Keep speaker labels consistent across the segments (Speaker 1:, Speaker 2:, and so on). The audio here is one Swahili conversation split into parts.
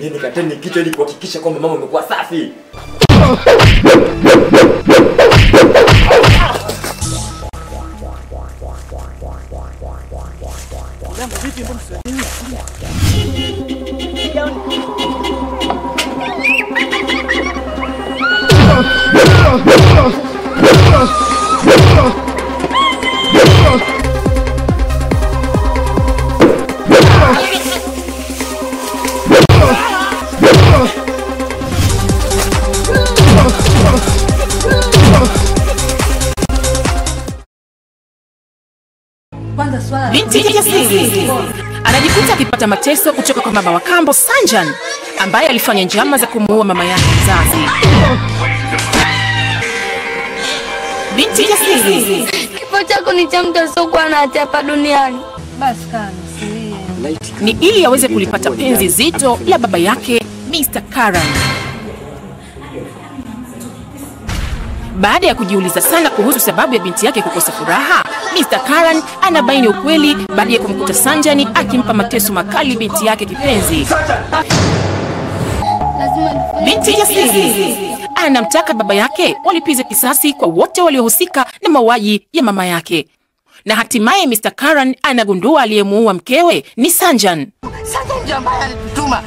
Speaker 1: Nendeni kateni kichwa ili kuhakikisha kwamba mama amekuwa safi.
Speaker 2: Binti jasiri anajikuta akipata mateso kutoka kwa mama wa kambo Sanjan ambaye alifanya njama za kumuua mama yake mzazi. Binti jasiri
Speaker 3: Kifo chako ni cha mtu asiokuwa na hatia hapa duniani.
Speaker 4: Basi kaa nisilie.
Speaker 2: ni ili aweze kulipata penzi zito la baba yake Mr. Karan. Baada ya kujiuliza sana kuhusu sababu ya binti yake kukosa furaha, Mr. Karan anabaini ukweli baada ya kumkuta Sanjani akimpa mateso makali binti yake kipenzi.
Speaker 3: Lazima nifanye
Speaker 2: Binti jasiri anamtaka baba yake walipize kisasi kwa wote waliohusika na mauaji ya mama yake, na hatimaye Mr. Karan anagundua aliyemuua mkewe ni Sanjan.
Speaker 5: Sasa ndio ambaye alitutuma.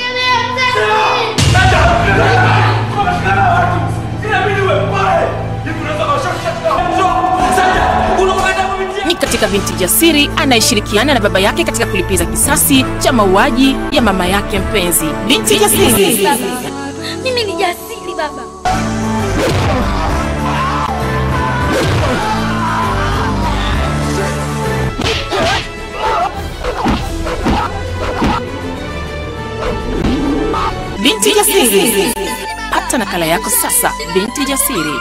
Speaker 2: ni katika binti jasiri anayeshirikiana na baba yake katika kulipiza kisasi cha mauaji ya mama yake mpenzi. Binti jasiri
Speaker 3: Mimi ni jasiri baba.
Speaker 2: binti jasiri. Pata nakala yako sasa, binti jasiri.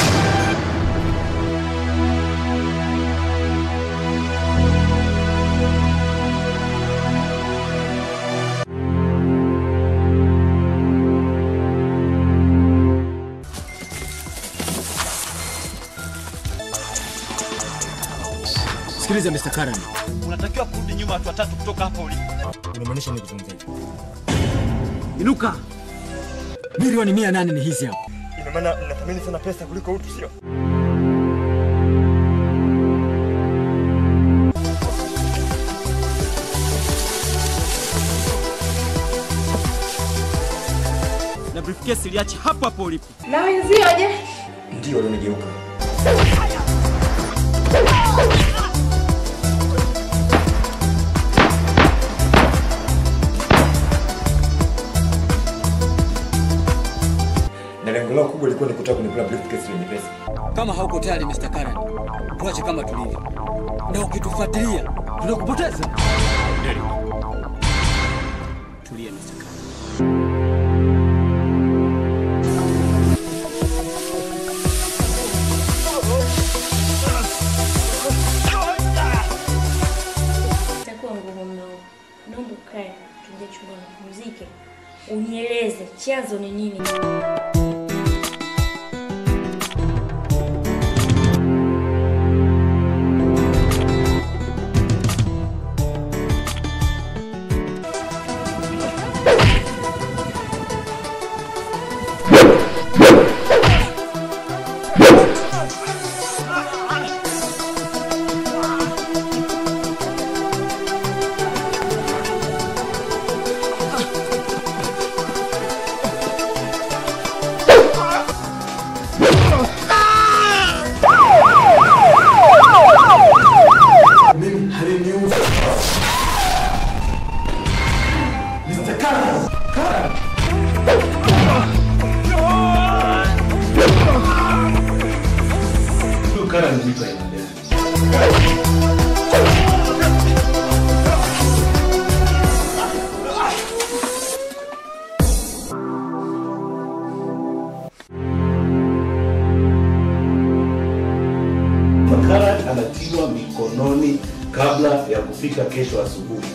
Speaker 6: Sikiliza Mr. Karan,
Speaker 7: unatakiwa kurudi nyuma watu watatu kutoka hapo ulipo.
Speaker 1: Unamaanisha nini kuzungumza hivyo?
Speaker 6: inuka. Milioni mia nane ni hizi hapa.
Speaker 1: Ina maana mnathamini sana pesa kuliko utu, sio?
Speaker 7: Na briefcase iliache hapo hapo ulipo.
Speaker 4: Na wenzio je?
Speaker 1: Ndio walionigeuka. Na lengo lao kubwa lilikuwa ni kutaka kunikula briefcase yenye pesa.
Speaker 6: Kama hauko tayari Mr. Karan, tuache kama tulivyo, na ukitufuatilia tunakupoteza. Tulia Mr. Karan.
Speaker 8: Itakuwa ngumu mno. Naomba ukae, tuingie chumbani kupumzike, unieleze chanzo ni nini.
Speaker 1: Mimi haliniuzi. Mr. Karan! Karan! Huyu Karan ni mtu aina gani?
Speaker 9: Makara anatiwa mikononi kabla ya kufika kesho asubuhi.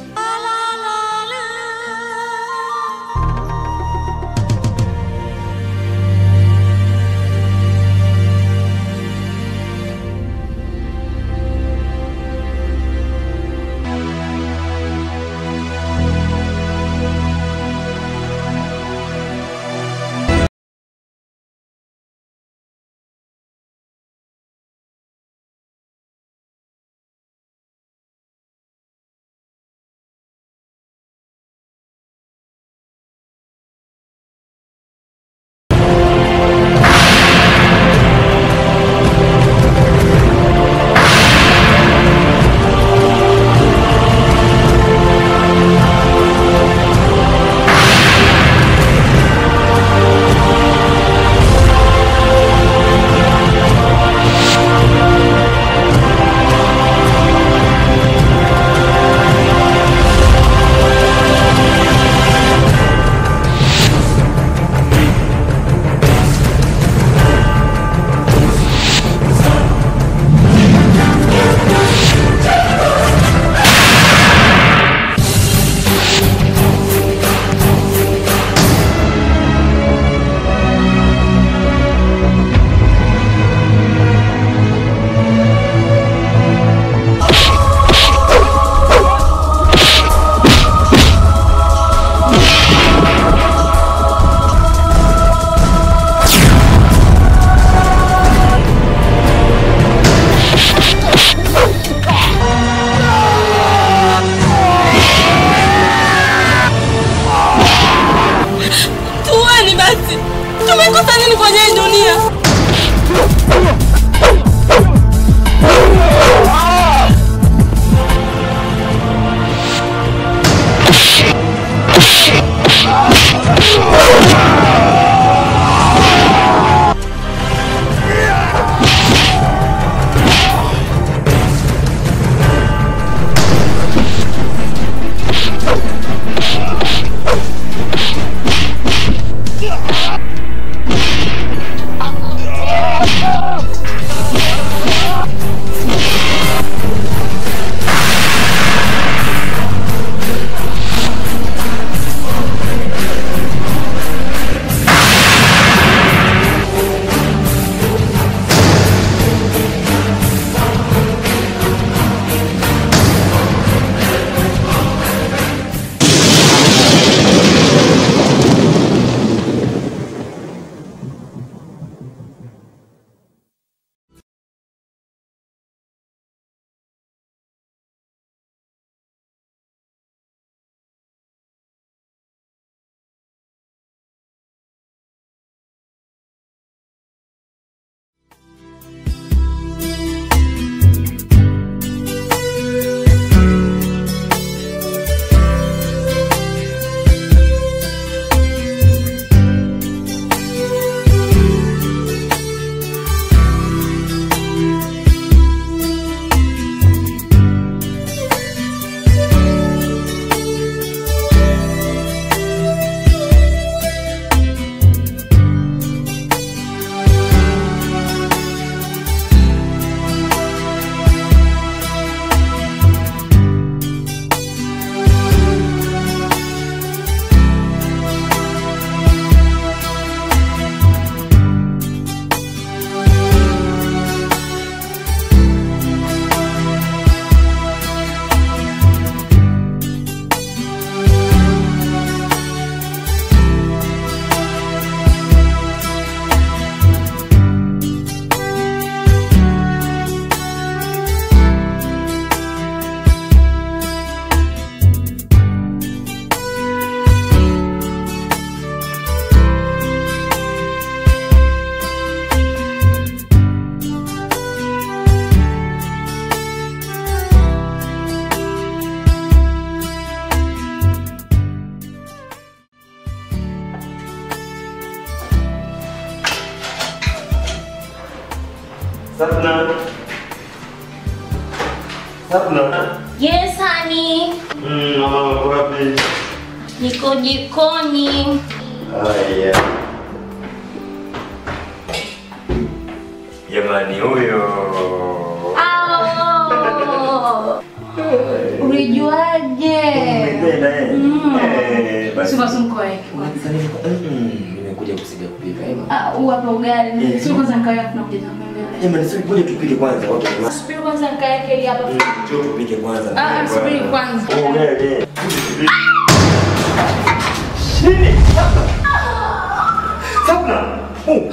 Speaker 9: Sabna.
Speaker 8: Yes, honey.
Speaker 9: Mm, mama wako wapi?
Speaker 8: Niko jikoni.
Speaker 9: Haya. Jamani huyo.
Speaker 8: Ao.
Speaker 4: Ulijuaje?
Speaker 9: Umependa eh? Eh, basi.
Speaker 4: Sio basi mkoe.
Speaker 1: Mm, nimekuja kusiga kupika ema.
Speaker 4: Ah, huu hapa ugali.
Speaker 9: Eh.
Speaker 4: Sio kwanza nikaweka kuna kuja na mbele.
Speaker 9: Jamani, sisi ngoja tupike kwanza watu wa
Speaker 4: Subiri kwanza nikaweke hili hapa.
Speaker 9: Njoo tupike kwanza.
Speaker 4: Ah, ah, subiri kwanza.
Speaker 9: Oh, wewe. Shini. Sabna. Oh.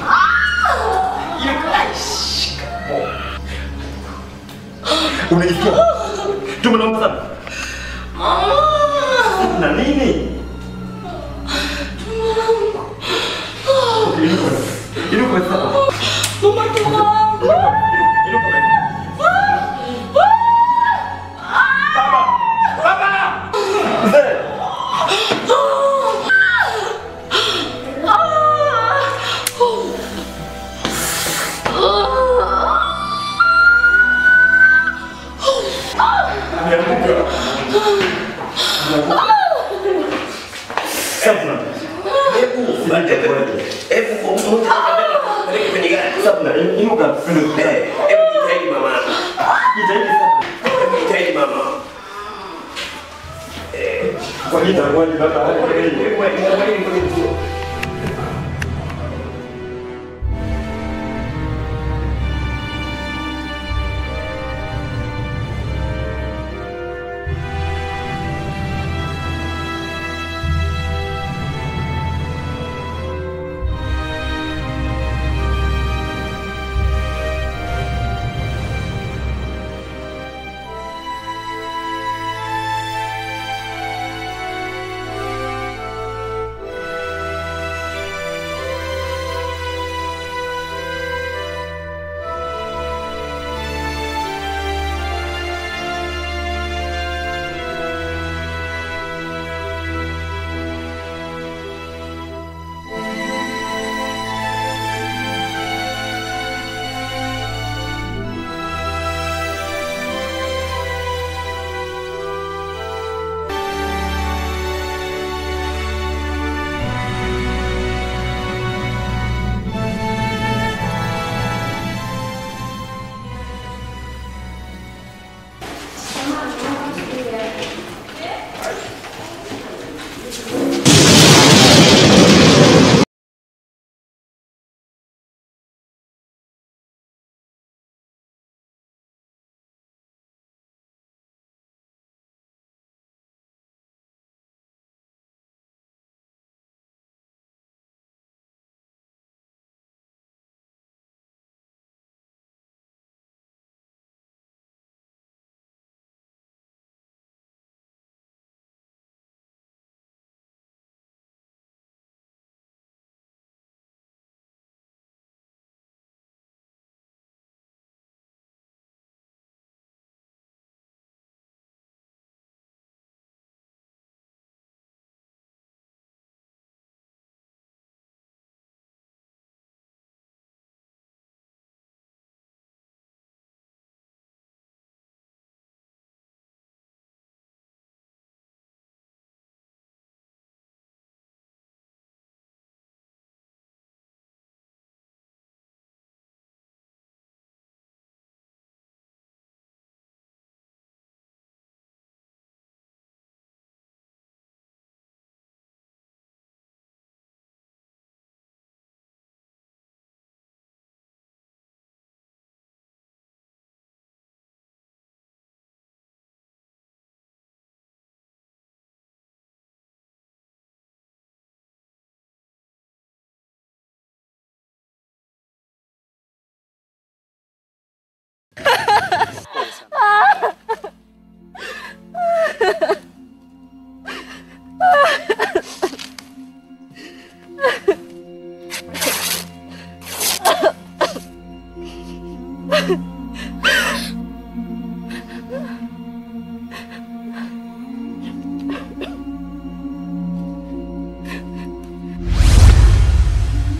Speaker 9: Unajisikia? Tumenaomba sana. Na nini? Inuka. Inuka sasa.
Speaker 8: Mama tuwangu.
Speaker 9: Inuka. Baba! Baba! Mzee! Ameanguka. Ameanguka. Sabna. Hebu hebu kwenye gari. Sabna, inuka. Hebu jitahidi mama. Jitahidi Sabna. Hebu jitahidi mama. Kwa nini itakuwa ni baba?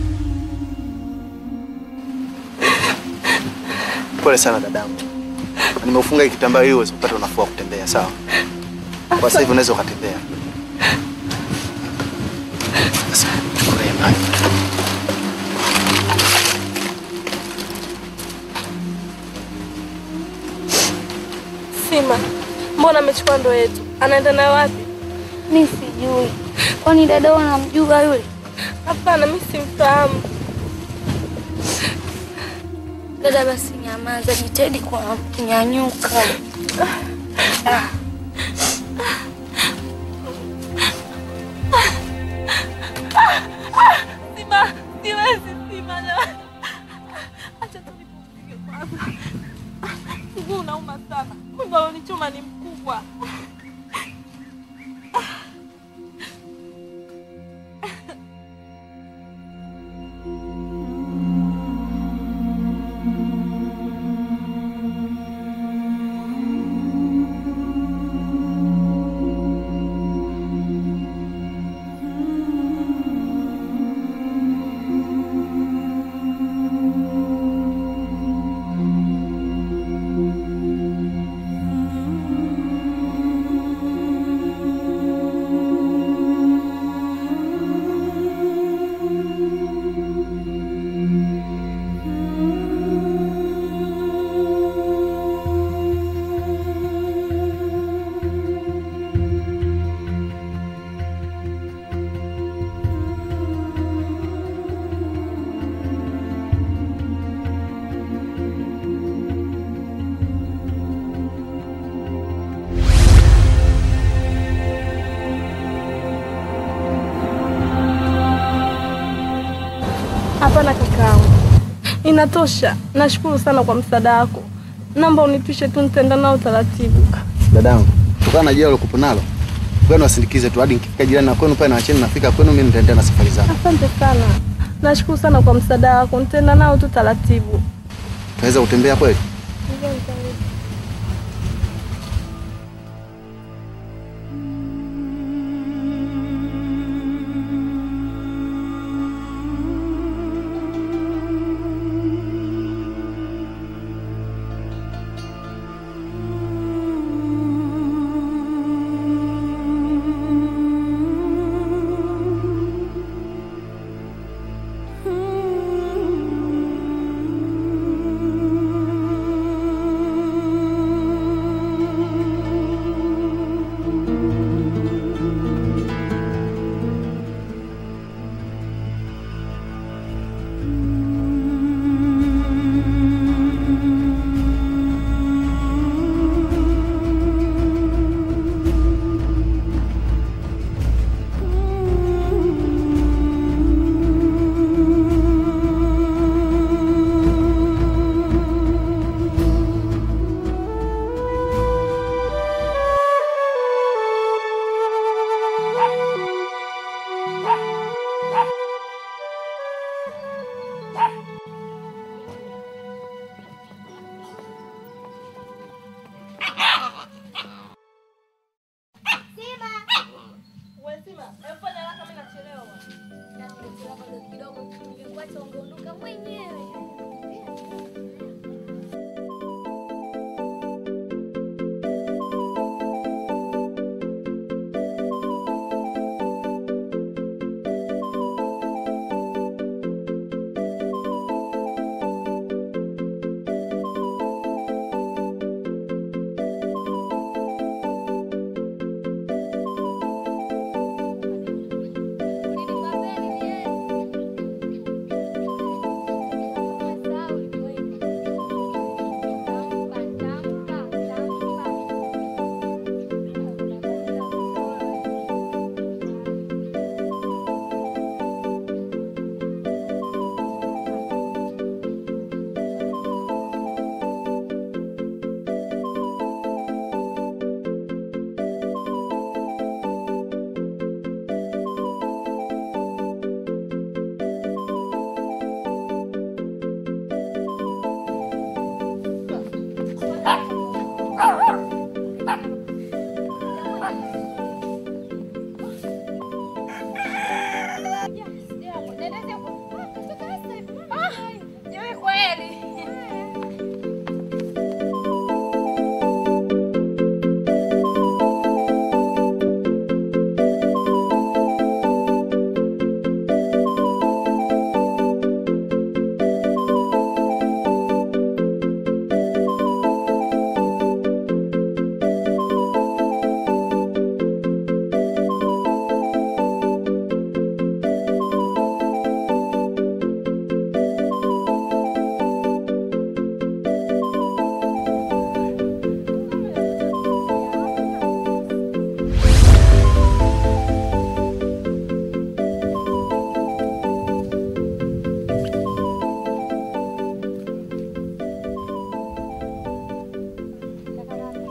Speaker 10: Pole sana dadangu. Nimeufunga hii kitambaa ili uweze kupata unafuu wa kutembea, sawa? Kwa sasa hivi unaweza ukatembea. Sasa chukua hii maji.
Speaker 11: Sima, mbona amechukua ndoo yetu? Anaenda nayo wapi?
Speaker 3: Mi sijui. Kwani dada unamjua yule?
Speaker 11: Hapana, mi simfahamu.
Speaker 3: Dada, basi nyamaza, jitahidi kwa kunyanyuka. Ah.
Speaker 11: Sima, siwezi Sima. jamani. Acha tu nipumzike kwanza. Mguu unauma sana. Kumbe alonichoma ni mkubwa. Hapana kakaangu, inatosha. Nashukuru sana kwa msaada wako. Naomba unipishe tu, nitaenda nao taratibu.
Speaker 10: Dadangu, kutokana na jia ulokupo nalo, kwenu wasindikize tu hadi nikifika jirani na kwenu pale na wacheni nafika kwenu, mimi nitaendelea na safari zangu.
Speaker 11: Asante sana, nashukuru sana kwa msaada wako. Nitaenda nao tu taratibu.
Speaker 10: Tunaweza kutembea kweli?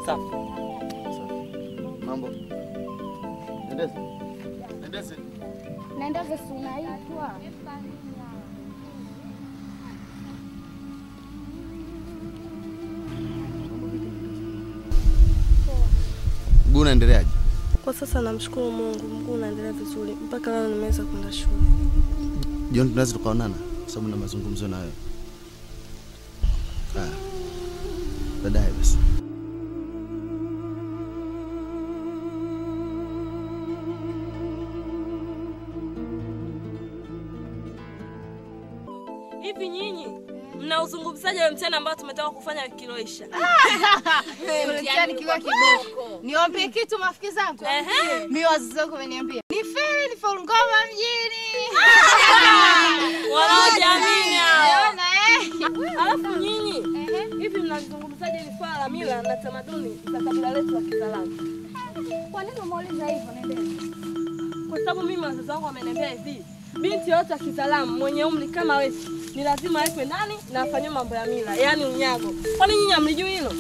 Speaker 6: Safi.
Speaker 10: Mambo. Endeze. Endeze.
Speaker 3: Naendaza si unaitwa.
Speaker 10: Mguu unaendeleaje?
Speaker 11: Kwa sasa namshukuru Mungu, mguu unaendelea vizuri. Mpaka leo nimeweza kwenda shule.
Speaker 10: Jioni tunaweza tukaonana kwa sababu na mazungumzo na wewe. Ah. Baadaye basi.
Speaker 11: Hivi nyinyi mnauzungumzaji wa mtihani ambao tumetoka kufanya wiki iliyoisha?
Speaker 12: Mtihani kiwa kiboko. Niwaambie kitu marafiki zangu. Mimi wazazi wangu wameniambia. Ni feri ni faulu ngoma mjini.
Speaker 11: Wanaojiamini hao.
Speaker 12: Unaona eh?
Speaker 11: Alafu nyinyi hivi mnazungumzaje hili swala la mila na tamaduni za kabila letu la Kizalamu?
Speaker 3: Kwa nini umeuliza hivyo Nendele?
Speaker 11: Kwa sababu mimi wazazi wangu wameniambia hivi, binti yote wa Kizalamu mwenye umri kama wewe ni lazima awekwe ndani na afanyiwe mambo ya mila, yaani unyago. Kwani nyinyi hamlijui hilo?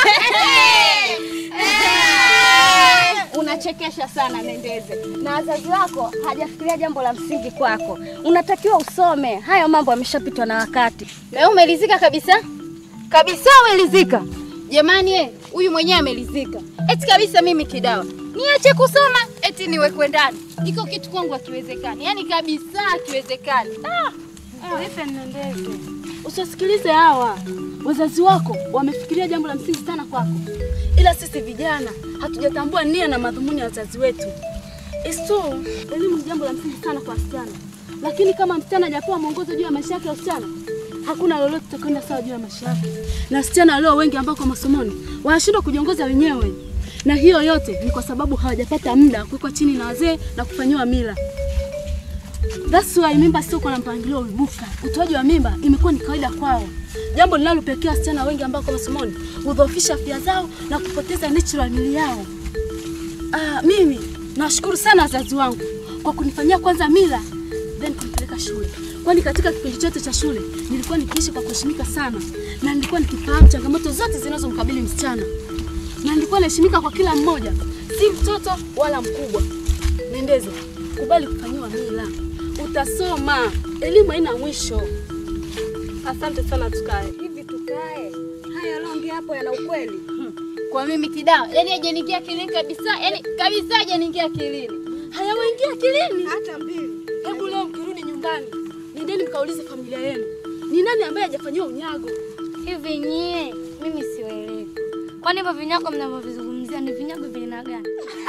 Speaker 3: Unachekesha sana Nendeze, na wazazi wako hajafikiria jambo la msingi kwako. Unatakiwa usome, hayo mambo yameshapitwa na wakati.
Speaker 12: Na wewe umelizika kabisa? Kabisa umelizika. Jamani eh, huyu mwenyewe amelizika. Eti kabisa mimi kidawa. Niache kusoma eti niwekwe ndani. Iko kitu kwangu hakiwezekani. Yaani kabisa hakiwezekani. Ah.
Speaker 8: Vipi Nendeze, usisikilize hawa. Wazazi wako wamefikiria jambo la msingi sana kwako, ila sisi vijana hatujatambua nia na madhumuni ya wazazi wetu. It's true, elimu ni jambo la msingi sana kwa wasichana, lakini kama msichana hajapewa mwongozo juu ya maisha yake ya usichana, hakuna lolote tutakwenda sawa juu ya maisha yake. Na wasichana walio wengi ambao kwa masomoni wanashindwa kujiongoza wenyewe, na hiyo yote ni kwa sababu hawajapata muda wa kuwekwa chini na wazee na kufanyiwa mila. That's why mimba sio kwa mpangilio uibuka. Utoaji wa mimba imekuwa ni kawaida kwao, jambo linalopelekea wasichana wengi ambao kwa masomoni hudhoofisha afya zao na kupoteza natural mili yao. Ah, mimi nawashukuru sana wazazi wangu kwa kunifanyia kwanza mila then kunipeleka shule, kwani katika kipindi chote cha shule nilikuwa nikiishi kwa kuheshimika sana na nilikuwa nikifahamu changamoto zote zinazomkabili msichana na nilikuwa naheshimika kwa kila mmoja, si mtoto wala mkubwa. Nendeze, kubali kufanyiwa mila, utasoma. Elimu haina mwisho.
Speaker 11: Asante sana, tukae.
Speaker 3: Hivi tukae. Haya yanaongea hapo yana ukweli.
Speaker 12: Kwa mimi kidawa. Yaani hajaniingia akilini kabisa. Yaani kabisa hajaniingia akilini.
Speaker 8: Hayawaingia akilini hata mbili. Hebu leo mkirudi nyumbani, nendeni mkaulize familia yenu, ni nani ambaye hajafanyiwa unyago?
Speaker 3: Hivi nyie, mimi siwaelewi. Kwani hivyo vinyago mnavyovizungumzia ni vinyago vya aina gani?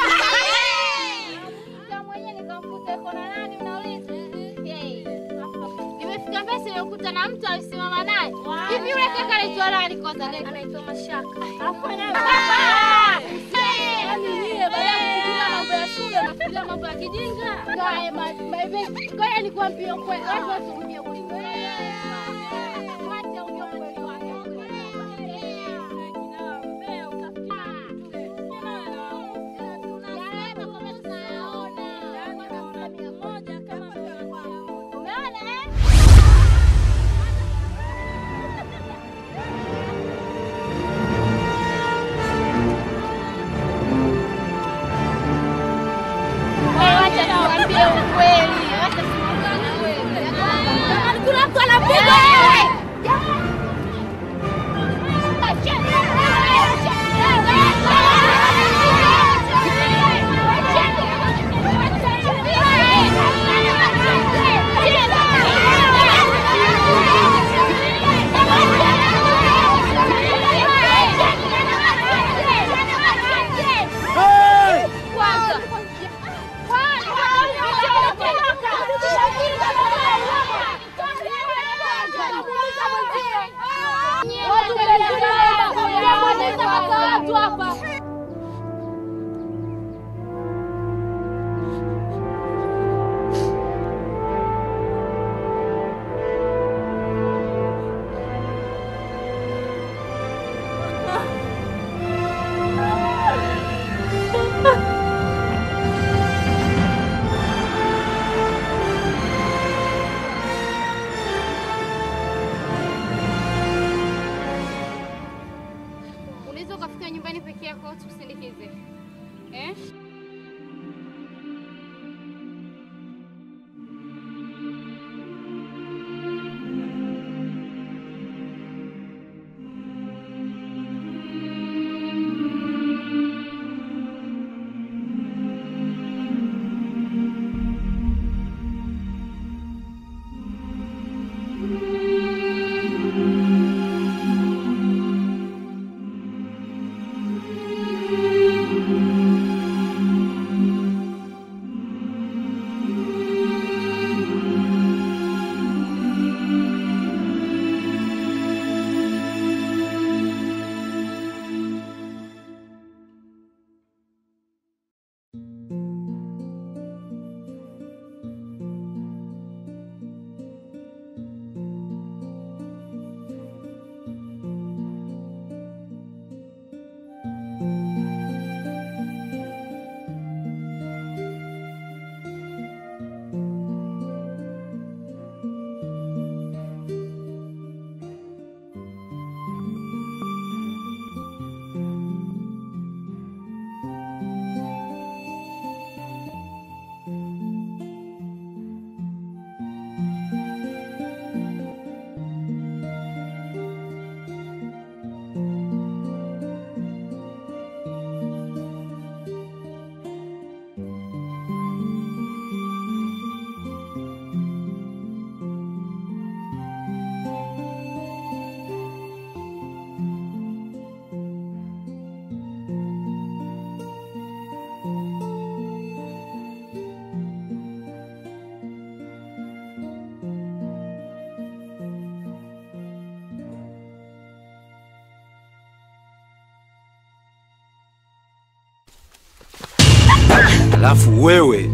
Speaker 12: Kama mwenyewe nikamkuta yuko na nani unauliza? Hey. Nimefika mbele nimekuta na mtu alisimama naye. Hivi yule kaka anaitwa nani kwanza?
Speaker 3: Anaitwa Mashaka.
Speaker 12: Hapana.
Speaker 8: Yaani nyie baada ya kufikiria mambo ya shule nafikiria mambo ya kijinga.
Speaker 12: Kae baby. Ngoja nikwambie ukweli. Watu wasirudie kuliko. Wacha ujue ukweli wake. Wacha tuambie ukweli. Wacha tuambie ukweli. uende peke yako au tukusindikize? Eh?
Speaker 13: Alafu wewe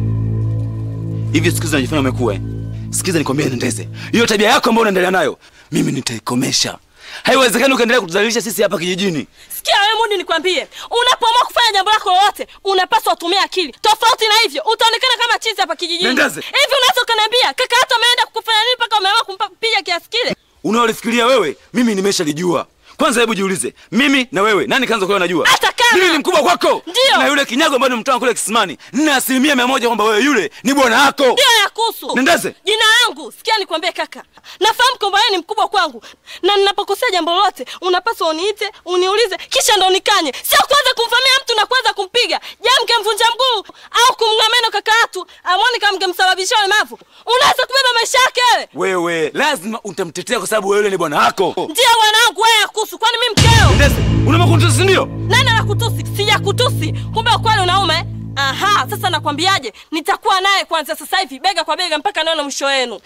Speaker 13: hivi siku hizi unajifanya umekuwa eh? Sikiza nikwambie Ndeze, hiyo tabia yako ambayo unaendelea nayo mimi nitaikomesha. Haiwezekani ukaendelea kutudhalilisha sisi hapa kijijini.
Speaker 11: Sikia wewe Mudi, nikwambie, unapoamua kufanya jambo lako lolote unapaswa utumie akili. Tofauti na hivyo utaonekana kama chizi hapa kijijini.
Speaker 13: Nendeze.
Speaker 11: Hivi unaweza ukaniambia kaka yako ameenda kukufanya nini mpaka umeamua kumpiga kiasi kile?
Speaker 13: Unaolifikiria wewe, mimi nimeshalijua. Kwanza hebu jiulize, mimi na wewe nani kaanza kuwa najua?
Speaker 11: Hata kama
Speaker 13: Mimi ni mkubwa kwako.
Speaker 11: Ndio.
Speaker 13: Na yule kinyago ambaye nimtoa kule kisimani, nina asilimia mia moja kwamba wewe yule ni bwana wako.
Speaker 11: Ndio ya kuhusu.
Speaker 13: Nendeze.
Speaker 11: Jina langu, sikia nikwambie kaka. Nafahamu kwamba wewe ni mkubwa kwangu. Na ninapokosea jambo lolote, unapaswa uniite, uniulize, kisha ndo nikanye. Sio kuanza kumfamia mtu na kuanza kumpiga. Je, mkemvunja mguu au kumng'oa meno kaka yatu, amwoni kama mngemsababishia ulemavu. Unaweza kubeba maisha yake wewe?
Speaker 13: Wewe lazima utamtetea kwa sababu wewe yule ni bwana wako.
Speaker 11: Ndio bwanangu wewe ya kuhusu, kwani mimi mkeo?
Speaker 13: Nendeze, unamakuntusi ndio?
Speaker 11: Nani anakutusi? Sijakutusi. Kumbe ukweli unaume. eh? Aha, sasa nakwambiaje? Nitakuwa naye kwanza sasa hivi bega kwa bega mpaka naona mwisho wenu.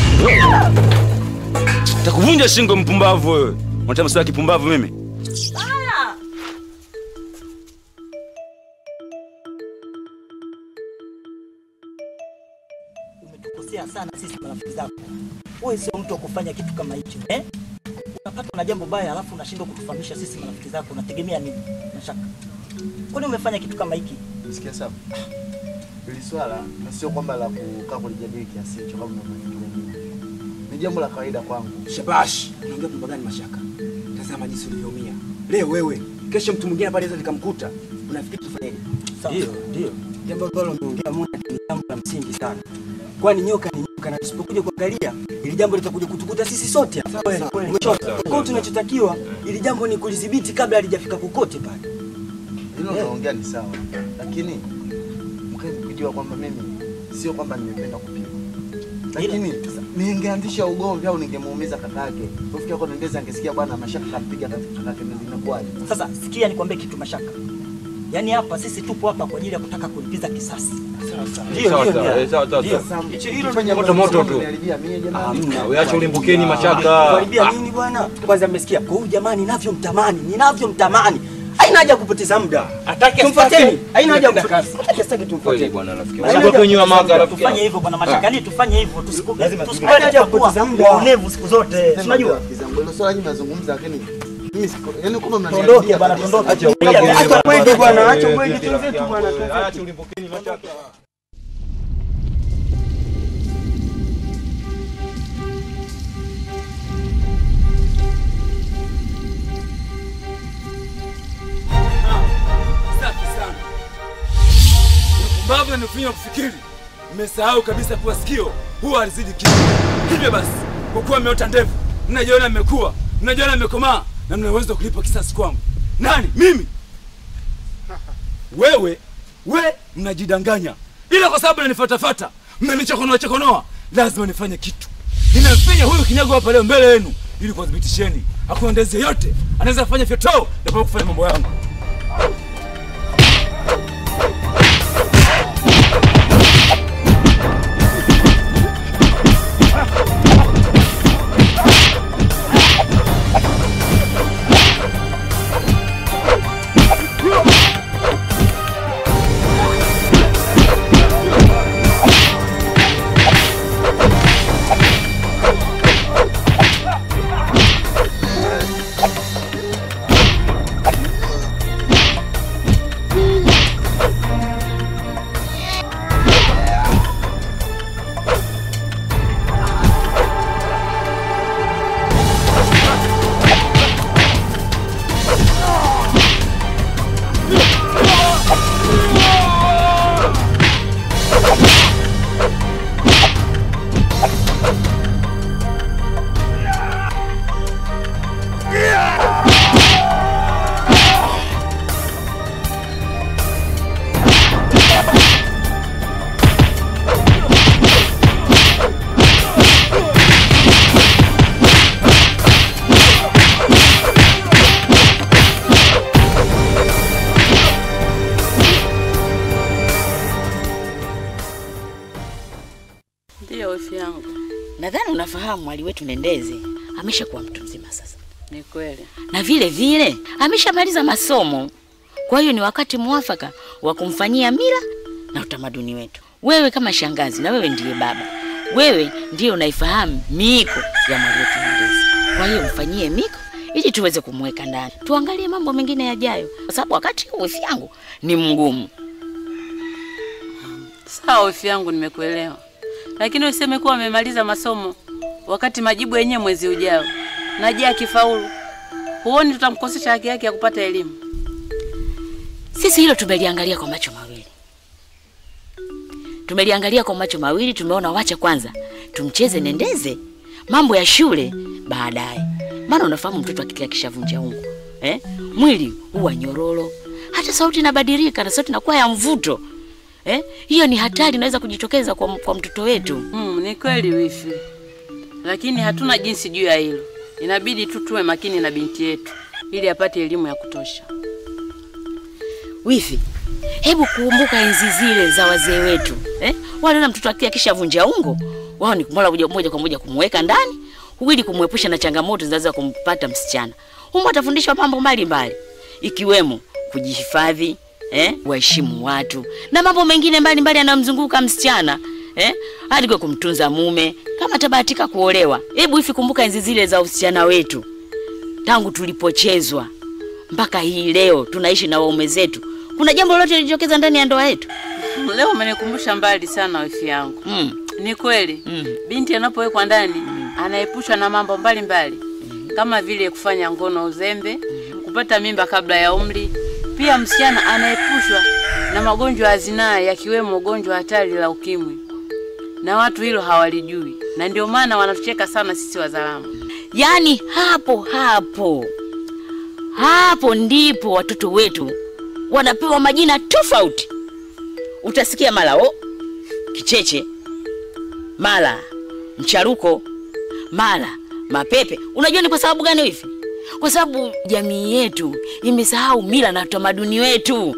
Speaker 13: Takuvunja shingo mpumbavu wewe. Unataka mswaki kipumbavu mimi?
Speaker 11: Haya.
Speaker 14: umetukosea sana sisi marafiki zako. Wewe sio mtu wa kufanya kitu kama hicho eh? Unapatwa na jambo baya alafu unashindwa kutufahamisha sisi marafiki zako, unategemea nini? Mashaka, kwani umefanya kitu kama hiki?
Speaker 10: Sikia sawa. Hili swala na sio kwamba la kukaa kulijadili kiasi hicho kama mnavyofikiria nyinyi. Ni jambo la kawaida kwangu.
Speaker 15: Shabash, unaongea mambo gani mashaka? Tazama jinsi ulivyoumia. Leo wewe, kesho mtu mwingine pale nikamkuta. Unafikiri tufanyeje? Ndio, ndio. Jambo ambalo umeongea Muna ni jambo la msingi sana. Kwani nyoka ni nyoka na tusipokuja kuangalia ili jambo litakuja kutukuta sisi sote hapa. Kweli, Umechoka. Kwa hiyo tunachotakiwa ili jambo ni kulidhibiti kabla halijafika kokote pale.
Speaker 10: Hilo unaongea ni sawa. Lakini mkae kujua kwamba mimi sio kwamba nimependa kupigwa. Lakini ningeanzisha ugomvi au ningemuumiza kakake. Kufikia kwa Ndezi angesikia bwana mashaka kampiga kakake Ndezi inakuwaje?
Speaker 14: Sasa sikia nikwambie kitu Mashaka, yaani hapa sisi tupo hapa kwa ajili ya kutaka kulipiza kisasi. Ndio,
Speaker 16: Sawa,
Speaker 14: ndio,
Speaker 16: sawa,
Speaker 14: ndio.
Speaker 16: eh, sawa, sawa,
Speaker 14: Ndio.
Speaker 16: sawa.
Speaker 14: Hicho-
Speaker 10: Hilo
Speaker 14: hilo
Speaker 10: ndio
Speaker 16: Moto moto tu.
Speaker 14: Hamna.
Speaker 16: Wewe acha ulimbukeni mashaka.
Speaker 14: Kuharibia nini bwana? Kwanza mmesikia kwa huyu jamani, ninavyomtamani, ninavyomtamani. Haina haja ya kupoteza muda.
Speaker 16: Atake
Speaker 14: Tumfuateni.
Speaker 16: asitake.
Speaker 14: Haina haja ya
Speaker 16: Napenda
Speaker 14: kupoteza. Atake asitake tumfuateni.
Speaker 16: bwana rafiki.
Speaker 14: Haina haja ya
Speaker 16: Usipokuwa nyuma
Speaker 14: kupoteza
Speaker 16: maka
Speaker 14: muda.
Speaker 16: rafiki.
Speaker 14: Tufanye hivyo bwana Mashaka, yani tufanye hivyo tusiku-
Speaker 10: Lazima
Speaker 14: tusikubali haja ya kupoteza muda. Waonevu siku zote. Unajua?
Speaker 10: Hilo swala nyinyi mnazungumza lakini mimi siko yaani kama
Speaker 14: Tuondoke bwana, tuondoke.
Speaker 10: Acha
Speaker 14: Acha kwende bwana, acha kwende tuzetu bwana.
Speaker 16: Acha ulimbukeni mashaka.
Speaker 13: Mbavu nanifanya kufikiri. Mmesahau kabisa kuwa sikio huwa halizidi kichwa. Hivyo basi, kwa kuwa mmeota ndevu, mnajiona mmekuwa, mnajiona mmekomaa na mna uwezo wa kulipa kisasi kwangu. Nani? Mimi? Wewe, we mnajidanganya, ila kwa sababu nanifatafata, mmenichokonoa chokonoa, lazima nifanye kitu. Ninamfinya huyu kinyago hapa leo mbele yenu ili kuwathibitisheni hakuna ndezi yeyote anaweza kufanya fyotoo na kwa kufanya mambo yangu.
Speaker 17: Ndiyo wifi yangu.
Speaker 18: Nadhani unafahamu mwali wetu Nendeze ameshakuwa mtu mzima sasa,
Speaker 17: Ni kweli.
Speaker 18: na vile vile ameshamaliza masomo. Kwa hiyo ni wakati mwafaka wa kumfanyia mila na utamaduni wetu. Wewe kama shangazi, na wewe ndiye baba, wewe ndiye unaifahamu miiko ya mwali wetu Nendeze. Kwa hiyo mfanyie miko ili tuweze kumweka ndani, tuangalie mambo mengine yajayo, kwa sababu wakati huu wifi yangu ni mgumu.
Speaker 17: Sawa wifi yangu, nimekuelewa, lakini useme kuwa amemaliza masomo wakati majibu yenyewe mwezi ujao, na je akifaulu, huoni tutamkosesha haki yake ya kupata elimu?
Speaker 18: Sisi hilo tumeliangalia kwa macho mawili, tumeliangalia kwa macho mawili. Tumeona wacha kwanza tumcheze Nendeze, mambo ya shule baadaye, maana unafahamu mtoto akitia kishavunja ungo eh? mwili huwa nyororo, hata sauti inabadilika na sauti inakuwa ya mvuto eh? hiyo ni hatari, inaweza kujitokeza kwa, kwa mtoto wetu.
Speaker 17: Mm, ni kweli wifi, lakini hatuna jinsi juu ya hilo. Inabidi tu tuwe makini na binti yetu ili apate elimu ya kutosha.
Speaker 18: Wifi, hebu kumbuka enzi zile za wazee wetu eh? Waliona mtoto akia kishavunja ungo, wao ni mola moja moja kwa moja kumweka ndani ili kumwepusha na changamoto zinaweza kumpata msichana. Humo atafundishwa mambo mbalimbali ikiwemo kujihifadhi, eh? waheshimu watu na mambo mengine mbalimbali yanayomzunguka msichana eh? hadi kwa kumtunza mume kama tabahatika kuolewa. Hebu hivi kumbuka enzi zile za usichana wetu, tangu tulipochezwa mpaka hii leo tunaishi na waume zetu. Kuna jambo lolote lilijitokeza ndani ya ndoa yetu?
Speaker 17: Leo umenikumbusha mbali sana wifi yangu.
Speaker 18: Mm.
Speaker 17: Ni kweli binti anapowekwa ndani anaepushwa na mambo mbalimbali kama vile kufanya ngono uzembe, kupata mimba kabla ya umri. Pia msichana anaepushwa na magonjwa ya zinaa yakiwemo ugonjwa hatari la ukimwi, na watu hilo hawalijui, na ndio maana wanatucheka sana sisi Wazaramo.
Speaker 18: Yaani hapo hapo hapo ndipo watoto wetu wanapewa majina tofauti. Utasikia mara o kicheche, mara mcharuko, mara mapepe. Unajua ni kwa sababu gani hivi? Kwa sababu jamii yetu imesahau mila na utamaduni wetu.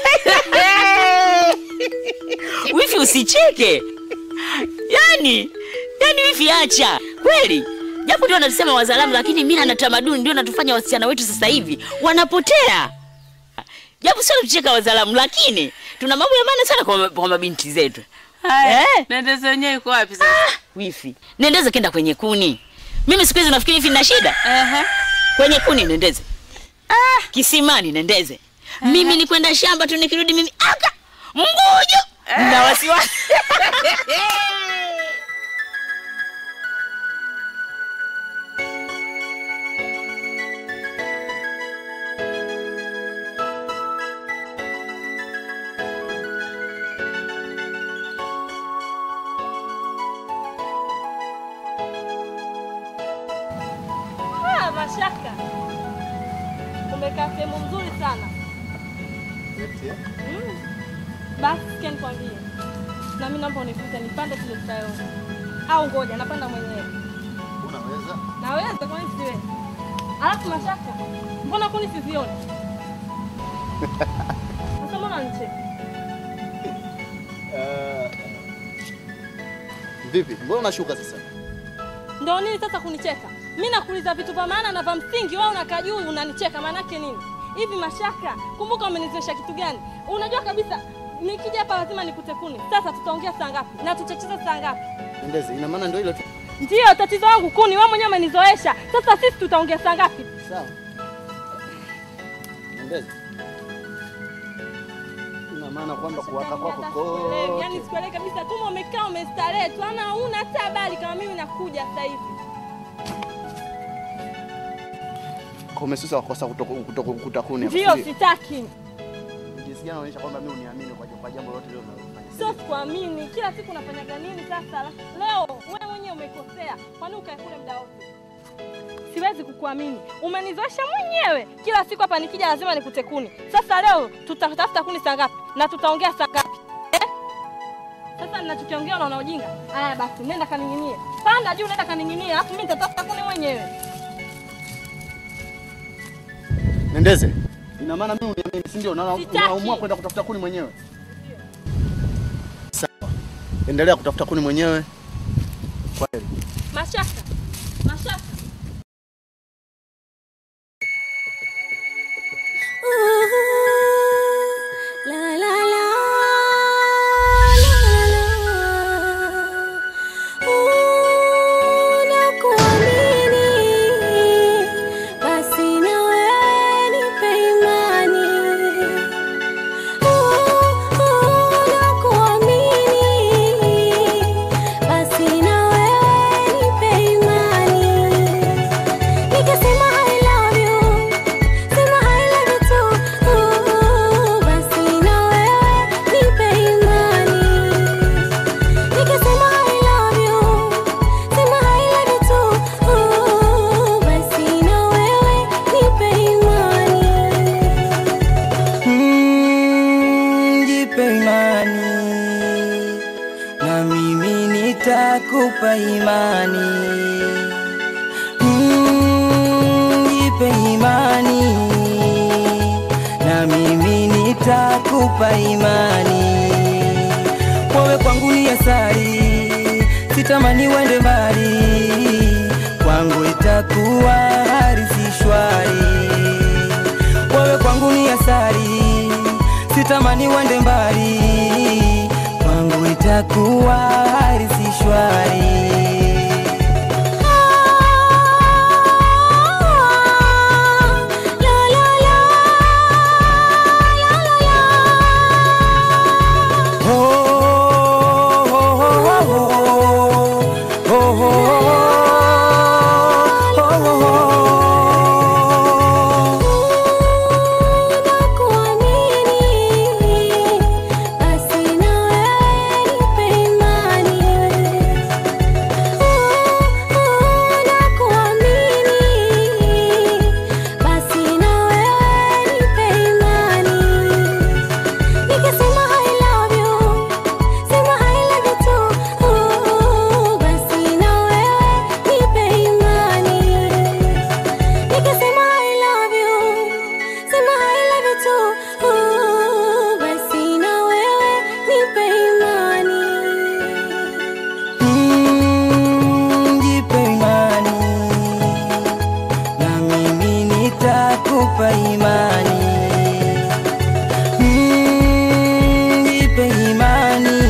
Speaker 18: Wifi, usicheke. Yani, yani wifi, acha kweli. Japo ndio wanasema Wazalamu, lakini mila na tamaduni ndio natufanya wasichana wetu sasa hivi wanapotea. Japo sio tucheka Wazalamu, lakini tuna mambo ya maana sana kwa, kwa mabinti zetu.
Speaker 17: Haya, Nendeze wenyewe yuko wapi sasa?
Speaker 18: Wifi, Nendeze kenda kwenye kuni. Mimi siku hizi nafikiri hivi nina shida. Kwenye kuni Nendeze. Kisimani Nendeze. Mimi ni kwenda shamba tu nikirudi mimi aka mgujo na wasiwasi.
Speaker 10: eh?
Speaker 11: Mm. Basi sikia nikwambie, na mimi naomba unifute nipande tule tutaona, au ngoja napanda mwenyewe.
Speaker 10: Unaweza?
Speaker 11: Naweza, kwani siwezi? Alafu Mashaka, mbona kuni sizioni? Sasa mbona unanicheka?
Speaker 10: Eh, Vipi? Mbona unashuka sasa?
Speaker 11: Ndio nini sasa kunicheka? Mimi nakuuliza vitu vya maana na vya msingi, wewe unakaa juu unanicheka, maana yake nini? Hivi Mashaka, kumbuka umenizoesha kitu gani? Unajua kabisa nikija hapa lazima nikute kuni. Sasa tutaongea saa ngapi? Na tutacheza saa ngapi?
Speaker 10: Ndezi, ina maana ndio hilo tu.
Speaker 11: Ndio tatizo langu kuni, wewe mwenyewe umenizoesha. Sasa sisi tutaongea saa ngapi?
Speaker 10: Sawa. Ndezi. Ina maana kwamba kuwaka kwako
Speaker 11: Sikuelewi,
Speaker 10: kote.
Speaker 11: Yaani sikuelewi kabisa. Kama umekaa umestarehe tu, ana huna hata habari kama mimi nakuja sasa hivi.
Speaker 10: Kwa umesusa wakosa kutokukuta kuni. hapo,
Speaker 11: Ndio
Speaker 10: si
Speaker 11: sitaki.
Speaker 10: Jinsi gani unaonyesha kwamba mimi uniamini kwa kwa jambo lote lile unalofanya.
Speaker 11: Sio sikuamini. Kila siku unafanyaga nini sasa? Alafu Leo wewe mwenyewe umekosea. Kwani ukae kule muda wote? Siwezi kukuamini. Umenizoesha mwenyewe. Kila siku hapa nikija lazima nikute kuni. Sasa leo tutatafuta kuni saa ngapi? Na tutaongea saa ngapi? Eh? Sasa ninachokiongea unaona ujinga? Haya basi, nenda kaning'inie. Panda juu, nenda kaning'inie, alafu mimi nitatafuta kuni mwenyewe.
Speaker 10: Nendeze. Ina maana mimi uniamini, si ndio? Unaona-
Speaker 11: Sitaki.
Speaker 10: Unaamua kwenda kutafuta kuni mwenyewe. Sawa. Endelea kutafuta kuni mwenyewe. Kwa heri.
Speaker 11: Mashaka. Mashaka.
Speaker 19: Basi na wewe nipe imani. Nakuamini. Basi na wewe nipe imani. Nikisema I love you, sema I love you too. Basi na wewe nipe imani. Nikisema I love you, sema I love you too. Basi na wewe nipe imani.
Speaker 20: Mm, jipe imani na mimi nitakupa imani. Mm, jipe imani na mimi nitakupa imani. Wewe kwangu ni asali, sitamani uende mbali, kwangu itakuwa harisi shwari. Wewe kwangu ni asali, sitamani uende mbali, kwangu itakuwa harisi shwari.
Speaker 19: Basi na wewe nipe imani. Nakuamini. Basi na wewe nipe imani. Nikisema I love you, sema I love you too. Basi na wewe nipe imani. Nikisema I love you, sema I love you too. Basi na wewe nipe imani.
Speaker 20: Mm, jipe imani na mimi nitakupa imani. Mm, jipe imani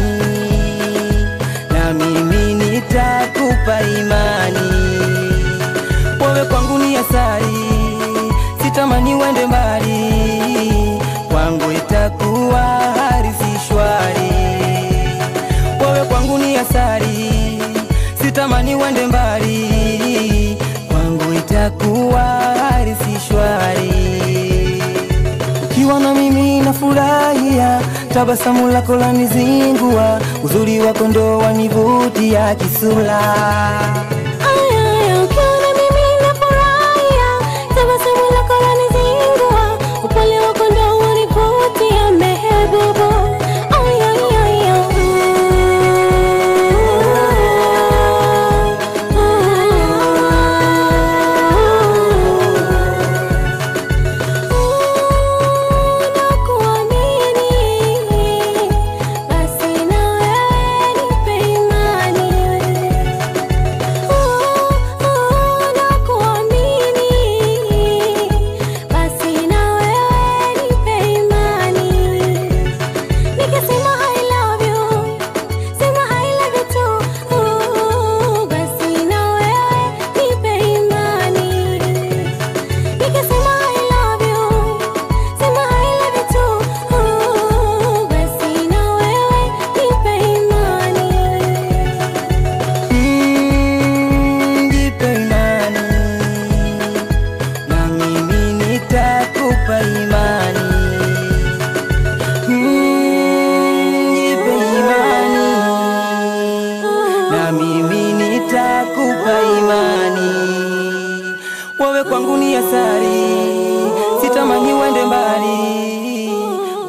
Speaker 20: na mimi nitakupa imani. Wewe kwangu ni asali, sitamani uende mbali, kwangu itakuwa harisi shwari. Wewe kwangu ni asali, sitamani uende mbali, kwangu itakuwa harisi shwari. Ukiwa na mimi nafurahia, tabasamu lako lanizingua, uzuri wako ndo wanivutia kisura.
Speaker 19: Aya, ukiwa na mimi nafurahia, tabasamu lako lanizingua, upole wako ndo wanivutia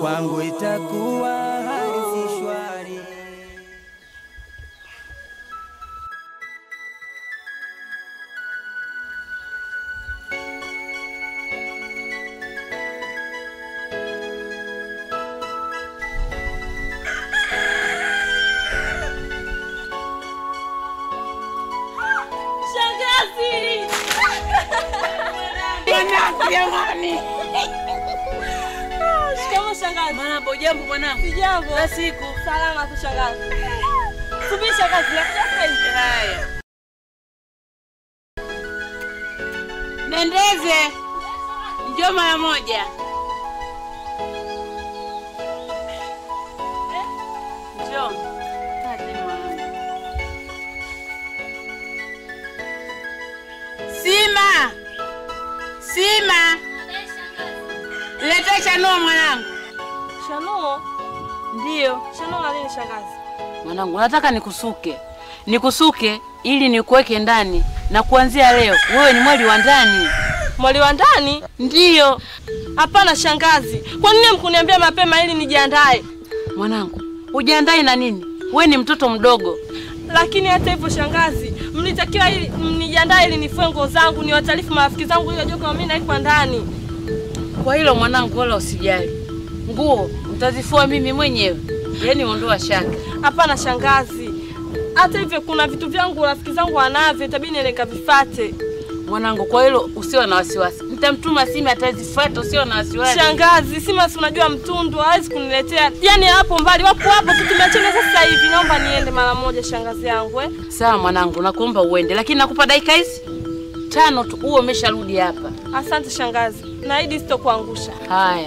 Speaker 20: kwangu itakuwa hali si shwari.
Speaker 11: Shangazi!
Speaker 17: Mwanangu jamani.
Speaker 11: Shikamoo shangazi.
Speaker 17: Mambo jambo mwanangu.
Speaker 11: Sijambo.
Speaker 17: Za siku.
Speaker 11: Salama tu shangazi. Subiri shangazi, nakuja sasa hivi.
Speaker 17: Haya. Nendeze. Njoo mara moja. Njoo. Kati mwanangu. Sima. Sima. Leta chanuo mwanangu.
Speaker 11: Shanuo?
Speaker 17: Ndio.
Speaker 11: Shanuo na nini shangazi?
Speaker 17: Mwanangu, nataka nikusuke, nikusuke ili nikuweke ndani, na kuanzia leo wewe ni mwali wa ndani.
Speaker 11: Mwali wa ndani?
Speaker 17: Ndiyo.
Speaker 11: Hapana shangazi, kwa nini mkuniambia mapema ili nijiandae?
Speaker 17: Mwanangu, ujiandae na nini? Wewe ni mtoto mdogo.
Speaker 11: Lakini hata hivyo shangazi, mlitakiwa ili mnijiandae ili nifue nguo zangu, niwataarifu marafiki zangu ili wajue kama mimi naikwa ndani.
Speaker 17: Kwa hilo mwanangu, wala usijali, nguo utazifua mimi mwenyewe, yaani ondoa shaka.
Speaker 11: Hapana shangazi, hata hivyo kuna vitu vyangu rafiki zangu wanavyo, itabidi niende nikavifate.
Speaker 17: Mwanangu, kwa hilo usiwe na wasiwasi, nitamtuma Sima atazifuata, usiwe na wasiwasi.
Speaker 11: Shangazi, Sima si unajua mtundu hawezi kuniletea, yaani hapo mbali, wapo hapo tu, tumeachana sasa hivi. Naomba niende mara moja, shangazi yangu eh.
Speaker 17: Sawa mwanangu, nakuomba uende, lakini nakupa dakika hizi tano tu, uwe umesharudi hapa.
Speaker 11: Asante shangazi, naahidi sitokuangusha.
Speaker 17: Haya.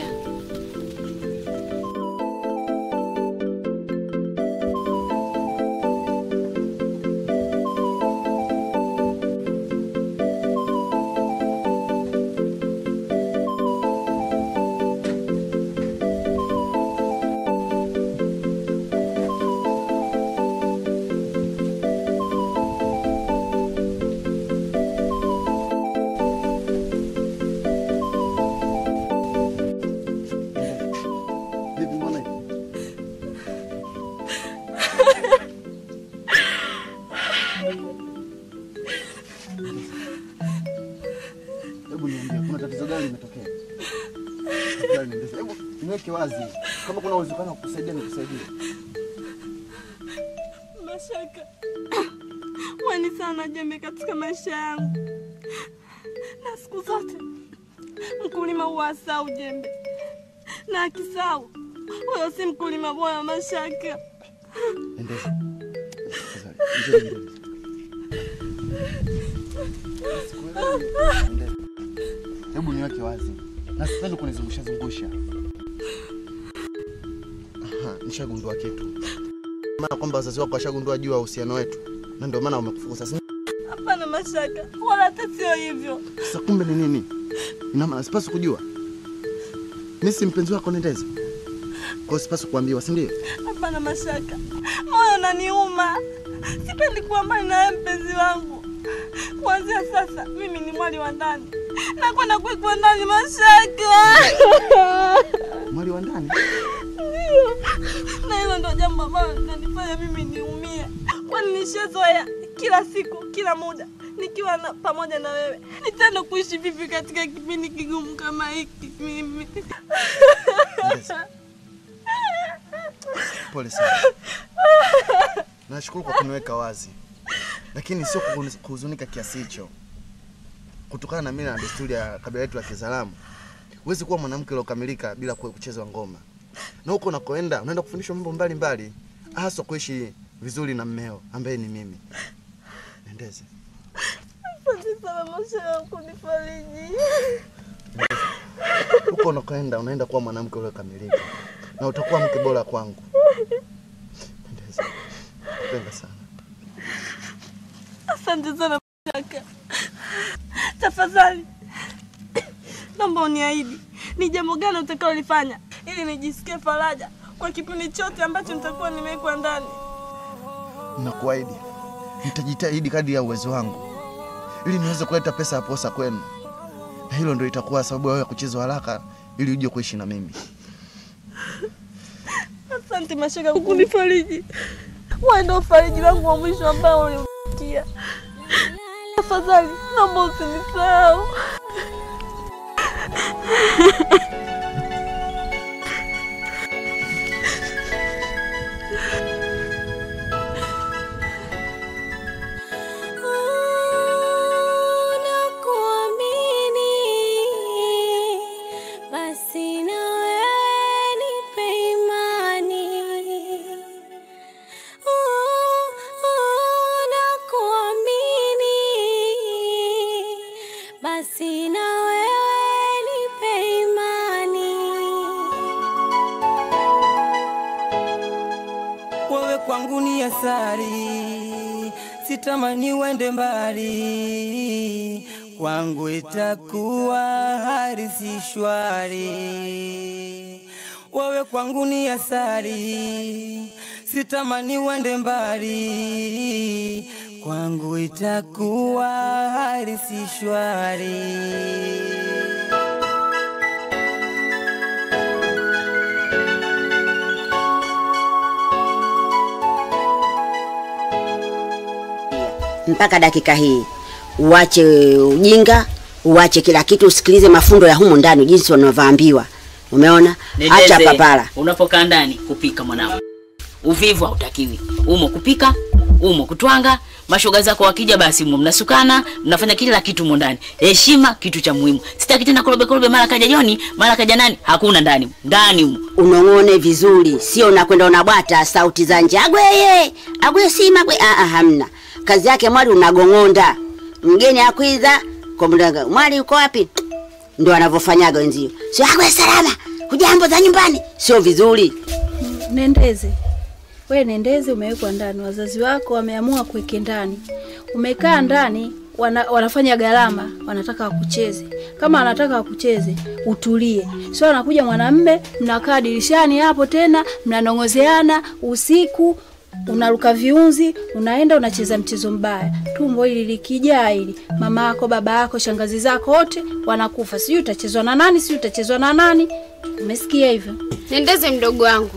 Speaker 10: Vipi mbona hivi? Hebu niambie, kuna tatizo gani limetokea? Tafadhali nieleze. Hebu niweke wazi, kama kuna uwezekano wa kukusaidia nikusaidie.
Speaker 11: Mashaka, wewe ni sana jembe katika maisha yangu, na siku zote mkulima huwa asau jembe, na akisau huyo si mkulima bora. Mashaka,
Speaker 10: Endeza. Tafadhali, njoo nieleze. Sikuelewi. Endeza. Hebu niweke wazi, na sipendi kunizungusha zungusha. Aha, nishagundua kitu. Maana kwamba wazazi wako washagundua juu ya uhusiano wetu, na ndio maana wamekufukuza. si-
Speaker 11: hapana Mashaka, wala hata sio hivyo.
Speaker 10: Sasa kumbe ni nini? Ina maana sipaswi kujua. Mimi si mpenzi wako Nendeza, kwa hiyo sipaswi kuambiwa, si ndio?
Speaker 11: Hapana Mashaka, moyo unaniuma, sipendi kuwa mbali na wewe mpenzi wangu. Kuanzia sasa mimi ni mwali wa ndani, nakwenda kuwekwa ndani Mashaka.
Speaker 10: Mwali wa ndani?
Speaker 11: Ndio, na hilo ndo jambo ambalo linanifanya mimi niumie, kwani nishazoea kila siku, kila muda nikiwa na, pamoja na wewe. Nitaenda kuishi vipi katika kipindi kigumu kama hiki mimi?
Speaker 10: Pole sana. Nashukuru kwa kuniweka wazi, lakini sio kuhuni- kuhuzunika kiasi hicho. Kutokana na mila na desturi ya kabila letu la Kizalamu, huwezi kuwa mwanamke uliokamilika bila kuwe- kuchezwa ngoma, na huko unakoenda unaenda kufundishwa mambo mbalimbali, hasa kuishi vizuri na mmeo ambaye ni mimi. Nendeze.
Speaker 11: Asante sana Mashaka kunifariji.
Speaker 10: Huko unakoenda unaenda kuwa mwanamke uliokamilika, na utakuwa mke bora kwangu. Nendeze. Napenda sana.
Speaker 11: Asante sana Mashaka. Tafadhali naomba uniahidi ni jambo gani utakalolifanya ili nijisikie faraja kwa kipindi chote ambacho nitakuwa nimewekwa ndani.
Speaker 10: Nakuahidi nitajitahidi kadri ya uwezo wangu ili niweze kuleta pesa ya posa kwenu, na hilo ndio itakuwa sababu ya wewe kuchezwa haraka ili uje kuishi na mimi.
Speaker 11: Asante Mashaka kwa kunifariji. Wewe ndio fariji langu wa mwisho ambao ulimsikia. Tafadhali naomba usinisahau.
Speaker 19: Nakuamini, basi na wewe nipe imani. Oh, oh, nakuamini, basi na wewe nipe imani.
Speaker 20: wewe kwangu ni asari, sitamani uende mbali, kwangu itakuwa hali si shwari. Wewe kwangu ni asari, sitamani uende mbali, kwangu itakuwa hali si shwari.
Speaker 21: mpaka dakika hii uache ujinga uache kila kitu usikilize mafundo ya humu ndani jinsi wanavyoambiwa umeona acha
Speaker 18: Nendeze,
Speaker 21: papara
Speaker 18: Unapokaa ndani kupika mwanangu, uvivu hautakiwi. Umo kupika, umo kutwanga. Mashoga zako wakija, basi umo mnasukana, mnafanya kila kitu umo ndani. Heshima kitu cha muhimu. Sitaki tena korobe korobe, mara kaja Joni, mara kaja nani, hakuna ndani ndani umo.
Speaker 21: unong'one vizuri sio unakwenda unabwata sauti za nje agweye agwe sima gwe ah, ah, hamna kazi yake mwali unagong'onda mgeni akwiza komdaga mwali uko wapi ndo anavyofanyaga wenzio sio agwe salama hujambo za nyumbani sio vizuri
Speaker 8: Nendeze, we Nendeze, umewekwa ndani, wazazi wako wameamua kuweke ndani, umekaa ndani wana, wanafanya gharama, wanataka wakucheze. Kama wanataka wakucheze, utulie. Sio anakuja mwanamme, mnakaa dirishani hapo tena mnanongozeana usiku, unaruka viunzi, unaenda unacheza mchezo mbaya. Tumbo hili likijaa hili, mama yako, baba yako, shangazi zako wote wanakufa. Sijui utachezwa na nani, sijui utachezwa na nani. Umesikia hivyo?
Speaker 3: Nendeze mdogo wangu,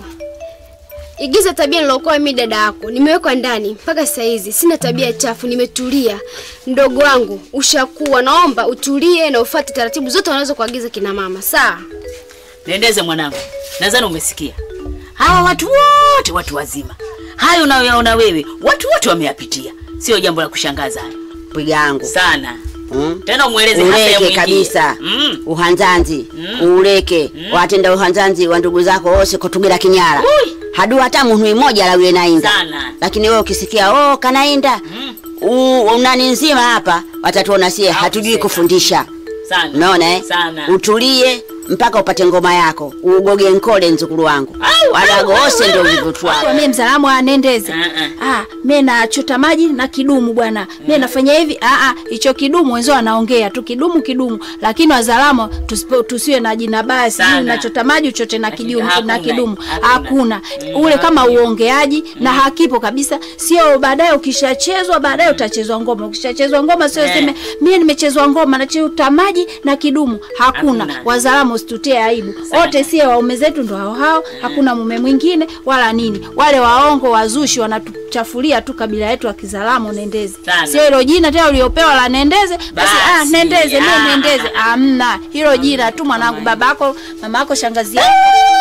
Speaker 3: igiza tabia nilokuwa mimi dada yako. Nimewekwa ndani mpaka saa hizi, sina tabia chafu, nimetulia. Mdogo wangu, ushakuwa, naomba utulie na ufuate taratibu zote wanaweza kuagiza kina mama, sawa?
Speaker 18: Nendeze mwanangu, nadhani umesikia. Hawa watu wote watu wazima, hayo unayoyaona wewe, watu wote wameyapitia, sio jambo la kushangaza
Speaker 21: pwigangu
Speaker 18: sana.
Speaker 21: Mm.
Speaker 18: Tena umweleze hasa ya
Speaker 21: uleke
Speaker 18: mwingine.
Speaker 21: kabisa
Speaker 18: Mm.
Speaker 21: uhanzanzi uleke watenda uhanzanzi wa ndugu zako wose kutugila kinyala hadu hata munhu imoja alawiye nainda
Speaker 18: Sana.
Speaker 21: lakini wewe ukisikia oh kanainda u- unani nzima hapa watatuona sie hatujui kufundisha
Speaker 18: Sana.
Speaker 21: unaona eh?
Speaker 18: Sana.
Speaker 21: utulie mpaka upate ngoma yako ugoge nkole nzukulu wangu wadagose ndo vivutwao
Speaker 8: Kwa mimi mzalamu anendeze. Ah, mimi nachota maji na kidumu bwana. Mimi nafanya hivi. Ah ah, hicho kidumu wenzao wanaongea tu kidumu kidumu, lakini wazalamo tusipo tusiwe na jina baya, sijui unachota maji uchote na kidumu na
Speaker 18: hakuna,
Speaker 8: kidumu. Hakuna. Ule kama uongeaji na hakipo kabisa. Sio baadaye ukishachezwa baadaye utachezwa ngoma. Ukishachezwa ngoma sio
Speaker 18: Eh.
Speaker 8: sema mimi nimechezwa ngoma nachota maji na kidumu. Hakuna.
Speaker 18: Hakuna.
Speaker 8: Wazalamo usitutie aibu. Wote sie waume zetu ndo hao hao. Hakuna mume mwingine wala nini. Wale waongo wazushi wanatuchafulia tu kabila yetu ya Kizalamo Nendeze.
Speaker 18: Sana.
Speaker 8: Sio hilo jina tena uliopewa la Nendeze, basi ah,
Speaker 18: Basi,
Speaker 8: Nendeze mimi
Speaker 18: ah.
Speaker 8: Nendeze. Amna. Hilo jina tu mwanangu, babako, mamako, shangazi yako.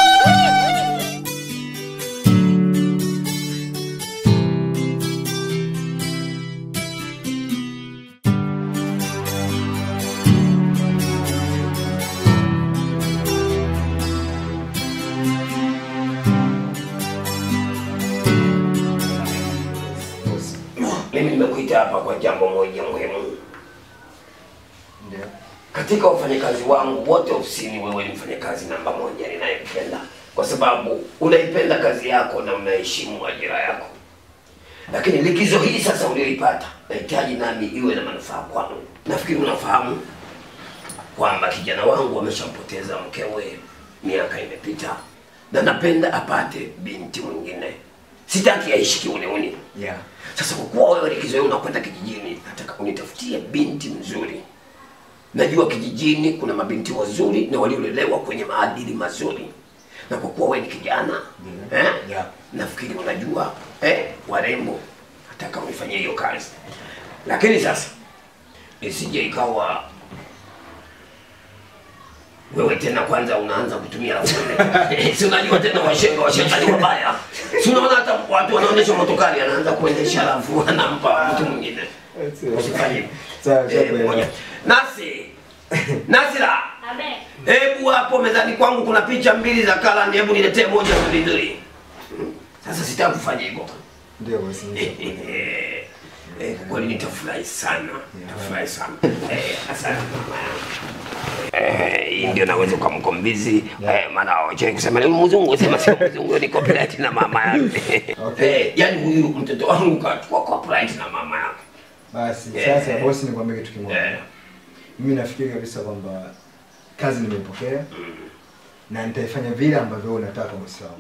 Speaker 9: Mimi nimekuita hapa kwa jambo moja muhimu. Katika wafanyakazi wangu wote ofisini, wewe ni mfanyakazi namba moja ninayependa, kwa sababu unaipenda kazi yako na unaheshimu ajira yako. Lakini likizo hii sasa ulioipata, nahitaji nami iwe na manufaa kwangu. Nafikiri unafahamu kwamba kijana wangu ameshampoteza mkewe, miaka imepita, na napenda apate binti mwingine. Sitaki aishi kiuniuni.
Speaker 15: Yeah.
Speaker 9: Sasa kwa kuwa wewe likizo hii unakwenda kijijini, nataka unitafutie binti mzuri. Najua kijijini kuna mabinti wazuri na waliolelewa kwenye maadili mazuri. na kwa kuwa wewe ni kijana eh, nafikiri unajua eh, warembo nataka unifanyie hiyo kazi, lakini sasa isije ikawa wewe tena kwanza unaanza kutumia umeme. si unajua tena washenga washetani wabaya. Si unaona hata watu wanaonyesha motokari anaanza kuendesha alafu anampa mtu mwingine. Usifanye hivyo.
Speaker 15: Sawa,
Speaker 9: Eh,
Speaker 15: sawa.
Speaker 9: moja. Nasi. Nasira. Hebu hapo mezani kwangu kuna picha mbili za Kalan, hebu niletee moja nzuri nzuri. Sasa sitaki kufanya hivyo.
Speaker 15: Ndio bosi.
Speaker 9: Eh, kwa kweli nitafurahi sana. Nitafurahi sana. Eh, asante mama yangu. Eh, hii ndio naweza ukamkombizi eh, maana wacha kusema ni mzungu, sema sio mzungu, ni copyright na mama yake. Eh, yani huyu mtoto wangu kachukua copyright na mama yake.
Speaker 15: Basi
Speaker 9: Yeah.
Speaker 15: sasa bosi, nikwambie kitu kimoja. Mimi nafikiri kabisa kwamba kazi nimeipokea na nitaifanya vile ambavyo wewe unataka bosi wangu.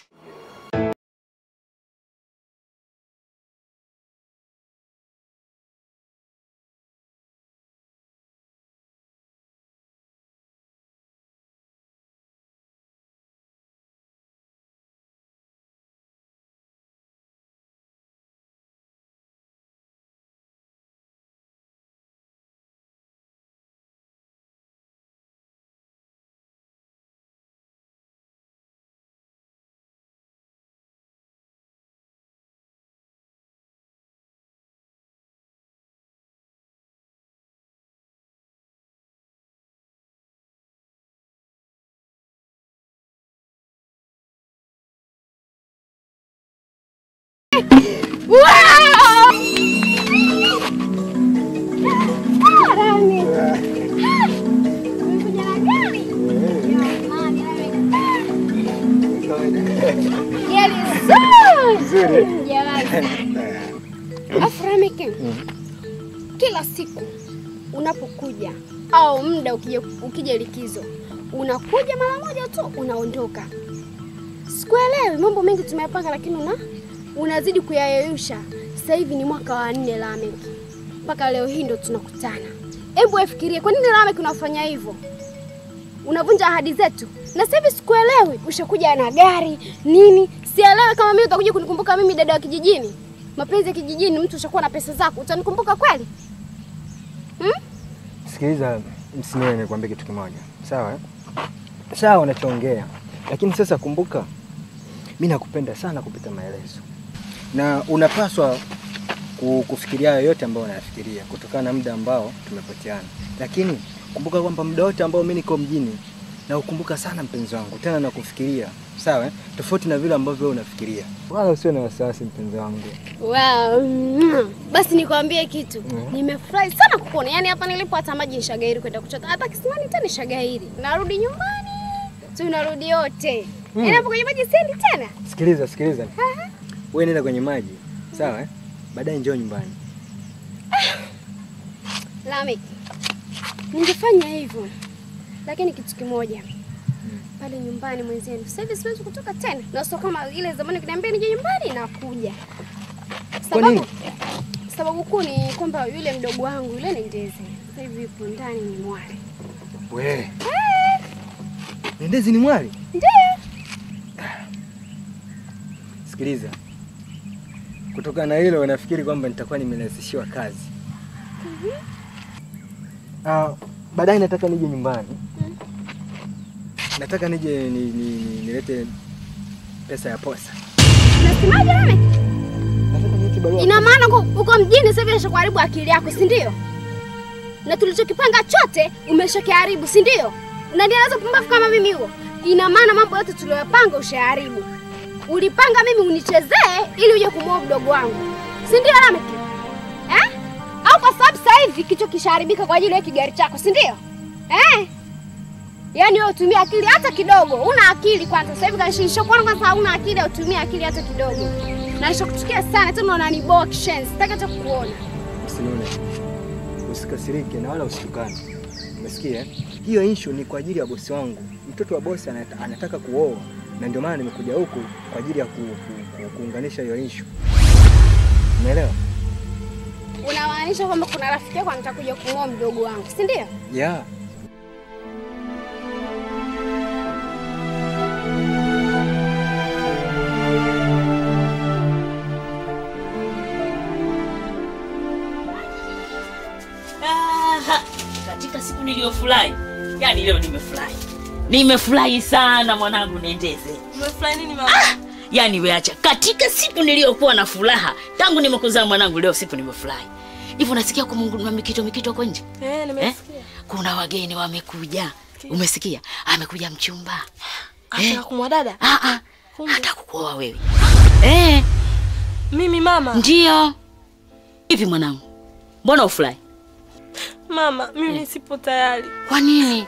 Speaker 3: Aframike, kila siku unapokuja au muda ukija, ukija likizo unakuja mara moja tu unaondoka. Sikuelewi, mambo mengi tumeyapanga, lakini una unazidi kuyayeyusha. Sasa hivi ni mwaka wa nne Lamek, mpaka leo hii ndo tunakutana. Hebu wefikirie, kwa nini Lamek unafanya hivyo? Unavunja ahadi zetu, na sasa hivi sikuelewi. Ushakuja na gari nini? Sielewi kama mimi utakuja kunikumbuka mimi, dada wa kijijini. Mapenzi ya kijijini, mtu ushakuwa na pesa zako, utanikumbuka kweli? Hmm?
Speaker 15: Sikiliza, msiniwe nikwambie kitu kimoja, sawa? eh? Sawa unachoongea, lakini sasa kumbuka, mi nakupenda sana kupita maelezo, na unapaswa ku- kufikiria hayo yote ambayo unayafikiria kutokana na muda ambao tumepoteana, lakini kumbuka kwamba muda wote ambao mi niko mjini na ukumbuka sana mpenzi wangu, tena na kufikiria sawa, eh? tofauti na vile ambavyo wewe unafikiria. Wala usiwe na wasiwasi mpenzi wangu.
Speaker 3: Wow. mm. Basi nikwambie kitu.
Speaker 15: Mhm.
Speaker 3: Nimefurahi sana kukuona. Yaani hapa nilipo hata maji nishagairi kwenda kuchota. Hata kisimani tena nishagairi. Narudi nyumbani. Tunarudi wote.
Speaker 15: Mm.
Speaker 3: Yaani hapo kwenye maji siendi tena.
Speaker 15: Sikiliza, sikiliza, wewe nenda kwenye maji sawa, eh? baadaye njoo nyumbani.
Speaker 3: Lamek. Ningefanya hivyo. Lakini kitu kimoja. Pale nyumbani mwenzenu. Sasa hivi siwezi kutoka tena. Na sio kama ile zamani ukiniambia nije nyumbani nakuja.
Speaker 15: Kwa nini?
Speaker 3: Sababu sababu kuu ni kwamba yule mdogo wangu yule ni ndeze. Sasa hivi yupo ndani ni mwali.
Speaker 15: We, Nendezi ni mwali?
Speaker 3: Ndio.
Speaker 15: Sikiliza, kutokana na hilo nafikiri kwamba nitakuwa nimerahisishiwa kazi. Ah, baadaye nataka nije nyumbani, nataka nije ni, ni, ni, nilete pesa ya posa.
Speaker 3: Unasemaje Lamek?
Speaker 15: Nataka nilete barua.
Speaker 3: Ina maana uko uko mjini sasa hivi umeshakuharibu akili yako, si ndio? Na tulichokipanga chote umeshakiharibu, si ndio? Unanieleza pumbavu kama mimi huo? Ina maana mambo yote tuliyopanga ushaharibu. Ulipanga mimi unichezee ili uje kumuoa mdogo wangu, si ndio Lamek? Eh? Au kwa sababu sasa hivi kichwa kishaharibika kwa ajili ya kigari chako, si ndio? Eh? Yaani wewe utumia akili hata kidogo. Una akili kwanza. Sasa hivi kanishisha kuona kwanza hauna akili, utumia akili hata kidogo. Na nishakuchukia sana tena unaniboa kishenzi. Sitaki hata kukuona.
Speaker 15: Usinune, usikasirike na wala usitukane. Umesikia? eh? Hiyo issue ni kwa ajili ya bosi wangu. Mtoto wa bosi anata, anataka kuoa na ndio maana nimekuja huku kwa ajili ya ku, ku, ku, kuunganisha hiyo issue. Umeelewa?
Speaker 3: Unamaanisha kwamba kuna rafiki yako anataka kuja kumuoa mdogo wangu, si ndio?
Speaker 15: Yeah.
Speaker 18: siku niliyofurahi. Yaani leo nimefurahi. Nimefurahi sana mwanangu Nendeze.
Speaker 11: Umefurahi nini mama?
Speaker 18: Yaani weacha, katika siku niliyokuwa na furaha tangu nimekuzaa mwanangu, leo siku nimefurahi. Hivi unasikia kwa Mungu na mikito mikito huko nje?
Speaker 11: Eh, nimesikia.
Speaker 18: Kuna wageni wamekuja. Umesikia? Amekuja mchumba.
Speaker 11: Anataka kumwa dada?
Speaker 18: Ah ah. Hata kukuoa wewe. Eh.
Speaker 11: Mimi mama.
Speaker 18: Ndio. Hivi mwanangu. Mbona ufurahi?
Speaker 11: Mama, mimi sipo tayari.
Speaker 18: Kwa nini?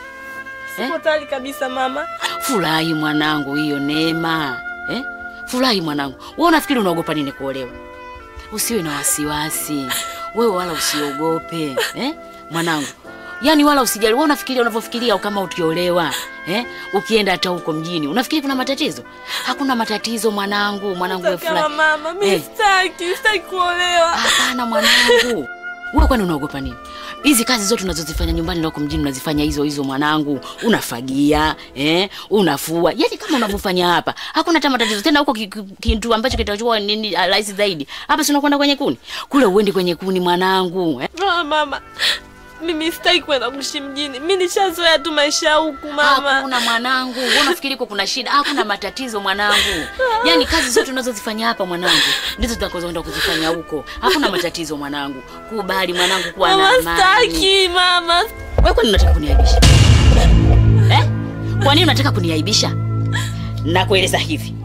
Speaker 11: Sipo tayari kabisa mama.
Speaker 18: Furahi mwanangu, hiyo neema. Eh? Furahi mwanangu. Wewe unafikiri unaogopa nini kuolewa? Usiwe na wasiwasi. Wewe wala usiogope, eh? Mwanangu. Yaani wala usijali. Wewe unafikiria unavyofikiria kama ukiolewa, eh? Ukienda hata huko mjini, unafikiri kuna matatizo? Hakuna matatizo mwanangu, mwanangu wewe
Speaker 11: Kama
Speaker 18: furahi.
Speaker 11: mama, mimi
Speaker 18: Eh.
Speaker 11: sitaki, sitaki kuolewa.
Speaker 18: Hapana mwanangu. Wewe kwani unaogopa nini? Hizi kazi zote unazozifanya nyumbani na huko mjini unazifanya hizo hizo mwanangu. Unafagia, eh? Unafua. Yaani kama unavyofanya hapa. Hakuna hata matatizo. Tena huko ki- ki- kitu ambacho kitachukua nini ah, rahisi zaidi. Hapa si unakwenda kwenye kuni. Kule uendi kwenye kuni mwanangu, eh?
Speaker 11: Ah, mama. Mimi sitaki kwenda kuishi mjini. Mimi nishazoea tu maisha ya huku mama.
Speaker 18: Hakuna mwanangu. Wewe unafikiri kwa kuna shida? Hakuna matatizo mwanangu. Yaani kazi zote unazozifanya hapa mwanangu ndizo tutakazoenda kuzifanya huko. Hakuna matatizo mwanangu. Kubali mwanangu kuwa na
Speaker 11: Mama,
Speaker 18: amani.
Speaker 11: sitaki mama.
Speaker 18: Wewe kwani unataka kuniaibisha? Eh? Kwa nini unataka kuniaibisha? Nakueleza hivi.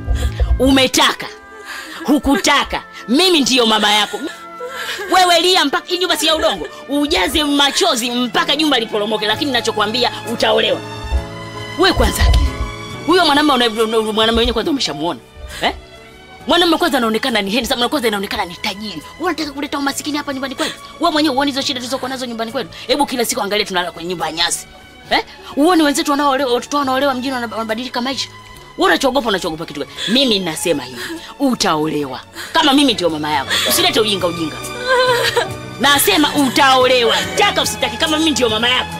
Speaker 18: Umetaka, hukutaka, mimi ndiyo mama yako. Wewe lia mpaka hii nyumba si ya udongo, ujaze machozi mpaka jumba liporomoke, lakini ninachokwambia utaolewa. Wewe kwanza akili. Huyo mwanamume una- una- mwanamume mwenyewe kwanza umeshamuona. Eh? Mwanamume kwanza anaonekana ni handsome, na kwanza inaonekana ni tajiri. Wewe unataka kuleta umasikini hapa nyumbani kwetu? Wewe mwenyewe uone hizo shida tulizokuwa nazo nyumbani kwetu. Hebu kila siku angalia tunalala kwenye nyumba ya nyasi. Eh? Uone wenzetu wanaoolewa, watoto wanaolewa mjini wana- wanabadilika maisha. Wewe unachoogopa unachoogopa kitu gani? Mimi ninasema hivi, utaolewa. Kama mimi ndio mama yako. Usilete ujinga ujinga. Nasema utaolewa. Taka usitaki kama mimi ndio mama yako.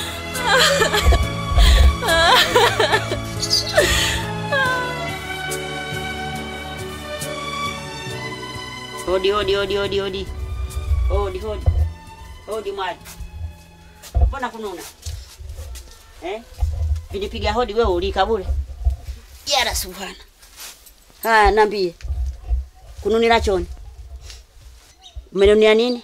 Speaker 18: Hodi hodi hodi hodi hodi. Hodi hodi. Hodi mwali. Mbona kununa? Eh? Vinipiga hodi wewe ulika bure. Yara subhana. Haya niambie. Kununila choni. Umenunia nini?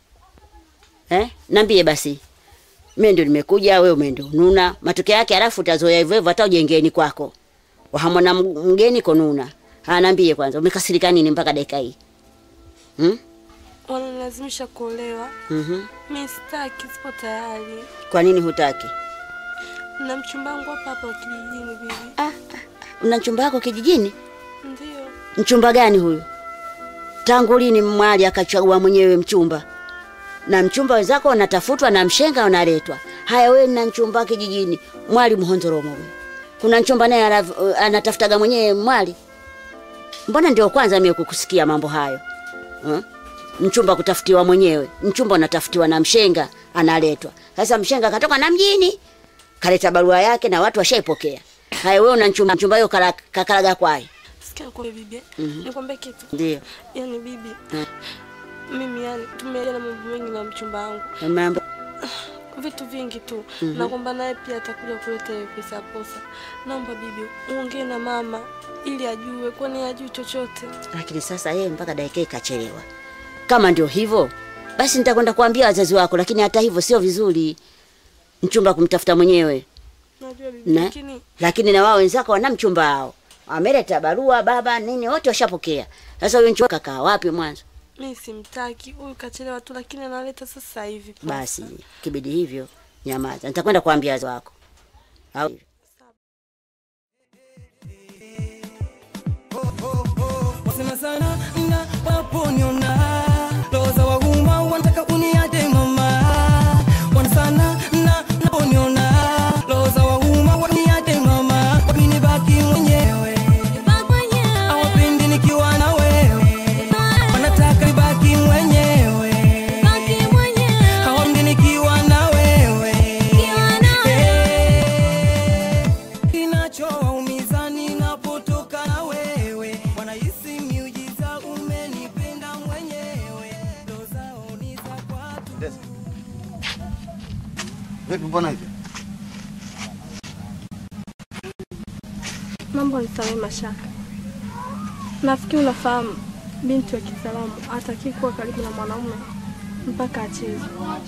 Speaker 18: Eh? Niambie basi. Mimi ndio nimekuja, wewe umeenda ununa. Matokeo yake halafu utazoea hivyo hivyo hata ujengeni kwako. Wahamona mgeni konuna. Haya niambie kwanza, umekasirika nini mpaka dakika hii? Hmm?
Speaker 11: Wanalazimisha kuolewa.
Speaker 18: Mhm.
Speaker 11: Mimi sitaki, sipo tayari.
Speaker 18: Kwa nini hutaki?
Speaker 11: Na mchumba wangu hapa hapa kijijini bibi.
Speaker 18: Una mchumba wako kijijini?
Speaker 11: Ndio.
Speaker 18: Mchumba gani huyu? Tangu lini mwali akachagua mwenyewe mchumba? Na mchumba wenzako wanatafutwa na mshenga unaletwa. Haya wewe na mchumba kijijini, mwali mhonzoromo wewe. Kuna mchumba naye ana- anatafutaga mwenyewe mwali. Mbona ndio kwanza mimi kukusikia mambo hayo? Hmm? Mchumba kutafutiwa mwenyewe. Mchumba unatafutiwa na mshenga analetwa. Sasa mshenga katoka na mjini kaleta barua yake na watu washaipokea. Haya wewe una mchumba mchumba hiyo kala- kakalaga kwaye.
Speaker 11: Sikia kwa bibi.
Speaker 18: Mhm.
Speaker 11: Nikwambie kitu.
Speaker 18: Ndio.
Speaker 11: Yaani bibi,
Speaker 18: Eh,
Speaker 11: mimi yani tumeelewana mambo mengi na mchumba wangu.
Speaker 18: Mambo
Speaker 11: Vitu vingi tu.
Speaker 18: Mhm.
Speaker 11: Na kwamba naye pia atakuja kuleta hiyo pesa ya posa. Naomba bibi, uongee na mama ili ajue kwani hajui chochote.
Speaker 18: lakini sasa yeye mpaka dakika hii kachelewa. Kama ndio hivyo, basi nitakwenda kuambia wazazi wako, lakini hata hivyo sio vizuri mchumba kumtafuta mwenyewe
Speaker 11: Najua bibi,
Speaker 18: na,
Speaker 11: lakini
Speaker 18: lakini na wao wenzako wana mchumba wao, wameleta barua, baba nini, wote washapokea. Sasa huyo mchumba kakaa wapi mwanzo?
Speaker 11: mimi simtaki. Huyu kachelewa tu lakini analeta sasa hivi. posa.
Speaker 18: Basi kibidi hivyo, nyamaza, nitakwenda kuambia wazazi wako au
Speaker 20: Wasema sana na waponiona roho za wauma wanataka uniate mama wana sana na naponiona roho za wauma waniate mama wapini baki mwenyewe hawapendi nikiwa na wewe wanataka nibaki mwenyewe hawapendi nikiwa na wewe Eh, kinachowaumiza ninapotoka na wewe wanahisi miujiza
Speaker 10: Vipi, mbona hivi?
Speaker 8: Mambo nisamehe Mashaka. Nafikiri unafahamu binti wa Kiislamu hataki kuwa karibu na mwanaume mpaka acheze.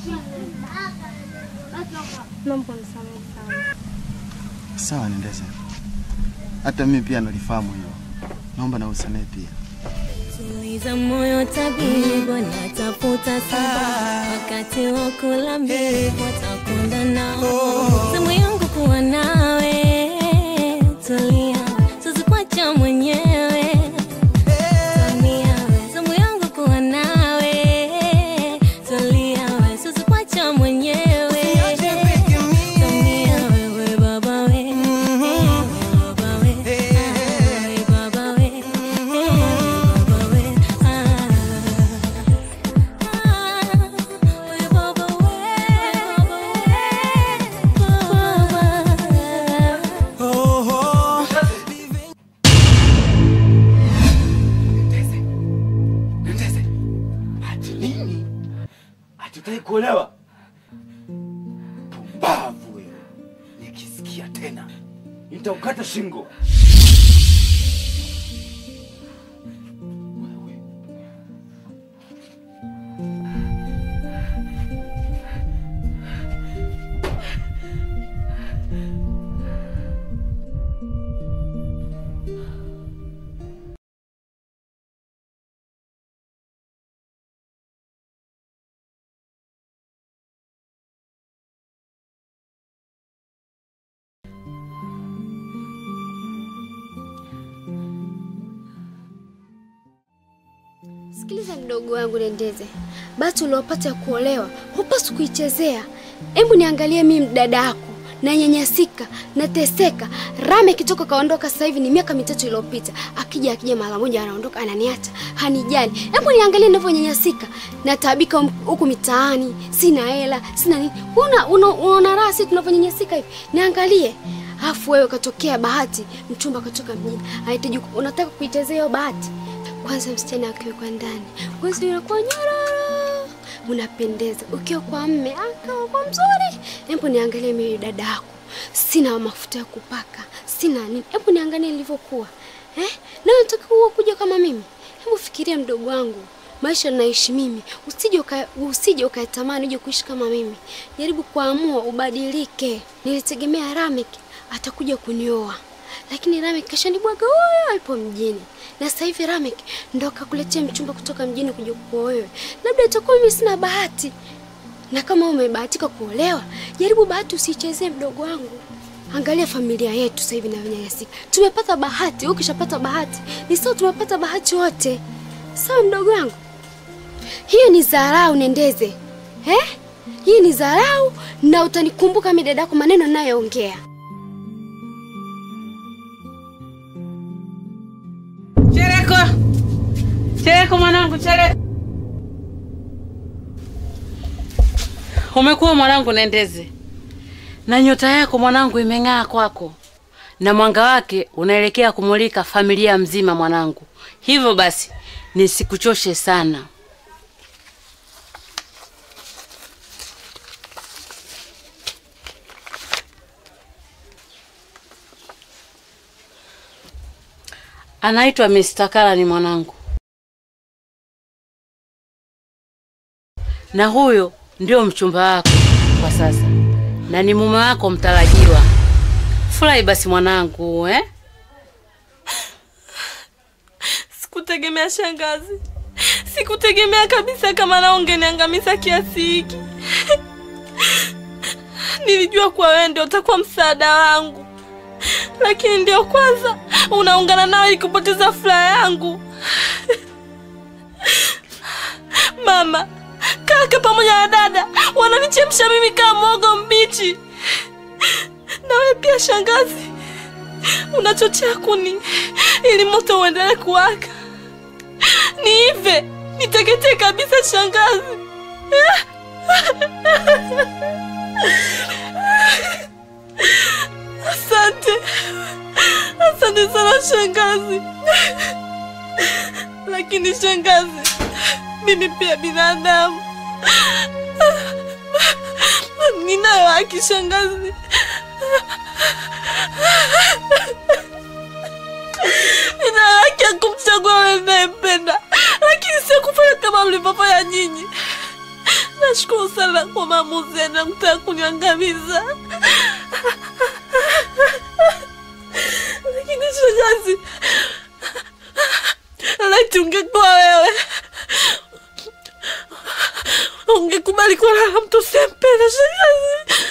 Speaker 8: Naomba nisamehe sana.
Speaker 10: Sawa, nendeze. Hata mimi pia nalifahamu hilo. Naomba na usamehe pia.
Speaker 19: Tuliza moyo tabibu, natafuta sababu wakati wa kula mbivu watakwenda nao. Zamu yangu kuwa nawe, tulia, sizikwacha mwenyewe. Tulia, zamu yangu kuwa nawe, tulia, sizikwacha mwenyewe. Tulia, wewe baba we, wewe baba we, wewe baba we, baba we,
Speaker 13: Ati nini? Hatutaki kuolewa? Pumbavu wewe! Nikisikia tena nitaukata shingo.
Speaker 3: Sikiliza mdogo wangu Nendeze, bahati uliopata ya kuolewa hupaswi kuichezea. Hebu niangalie mimi dada yako nanyanyasika, nateseka. Rame kitoka kaondoka sasa hivi ni miaka mitatu iliyopita. Akija akija mara moja anaondoka ananiacha, hanijali. Hebu niangalie ninavyonyanyasika, nataabika huku mitaani, sina hela, sina nini. Una una, una raha sisi tunavyonyanyasika hivi. Niangalie. Afu wewe katokea bahati, mchumba katoka mjini. Anahitaji unataka kuichezea hiyo bahati. Kwanza msichana akiwekwa ndani, ngozi inakuwa nyororo, unapendeza. Ukiwa kwa mme akawa kwa mzuri. Hebu niangalie mimi dada yako, sina mafuta ya kupaka, sina nini. Hebu niangalie nilivyokuwa eh? Na unataka kuwa kuja kama mimi? Hebu fikiria mdogo wangu, maisha naishi mimi, usije uka, usije ukatamani uje kuishi kama mimi. Jaribu kuamua ubadilike. Nilitegemea Ramek atakuja kunioa lakini Ramek kashanibwaga huyo alipo mjini, na sasa hivi Ramek ndo akakuletea mchumba kutoka mjini kuja kuoa wewe. Labda itakuwa mimi sina bahati, na kama umebahatika kuolewa, jaribu bahati usiichezee, mdogo wangu. Angalia familia yetu sasa hivi inavyonyanyasika. Tumepata bahati, wewe ukishapata bahati ni sawa, tumepata bahati wote. Sawa mdogo wangu, hiyo ni dharau Nendeze, eh? Hii ni dharau, na utanikumbuka mimi dadako maneno ninayoongea.
Speaker 17: Chereko, Chereko mwanangu, Chereko. Umekuwa mwanangu Nendeze, na nyota yako mwanangu imeng'aa kwako, na mwanga wake unaelekea kumulika familia mzima mwanangu. Hivyo basi nisikuchoshe sana. Anaitwa Mr. Kala ni mwanangu, na huyo ndio mchumba wako kwa sasa, na ni mume wako mtarajiwa. Furahi basi mwanangu, eh?
Speaker 11: Sikutegemea shangazi, sikutegemea kabisa kama nao ungeniangamiza kiasi hiki. Nilijua kuwa wewe ndio utakuwa msaada wangu, lakini ndio kwanza unaungana nao ili kupoteza furaha yangu. Mama, kaka pamoja na dada wananichemsha mimi kama mwogo mbichi, na wewe pia shangazi unachochea kuni ili moto uendelee kuwaka. Niive, niteketee kabisa shangazi. Asante, asante sana shangazi. Lakini shangazi, mimi pia binadamu, ninayo haki shangazi. Nina haki ya kumchagua yule ninayempenda, lakini sio kufanya kama mlivyofanya nyinyi. Nashukuru sana kwa maamuzi yenu ya kutaka kuniangamiza, lakini shangazi, laiti ungekuwa wewe ungekubali kulala na mtu usiyempenda shangazi.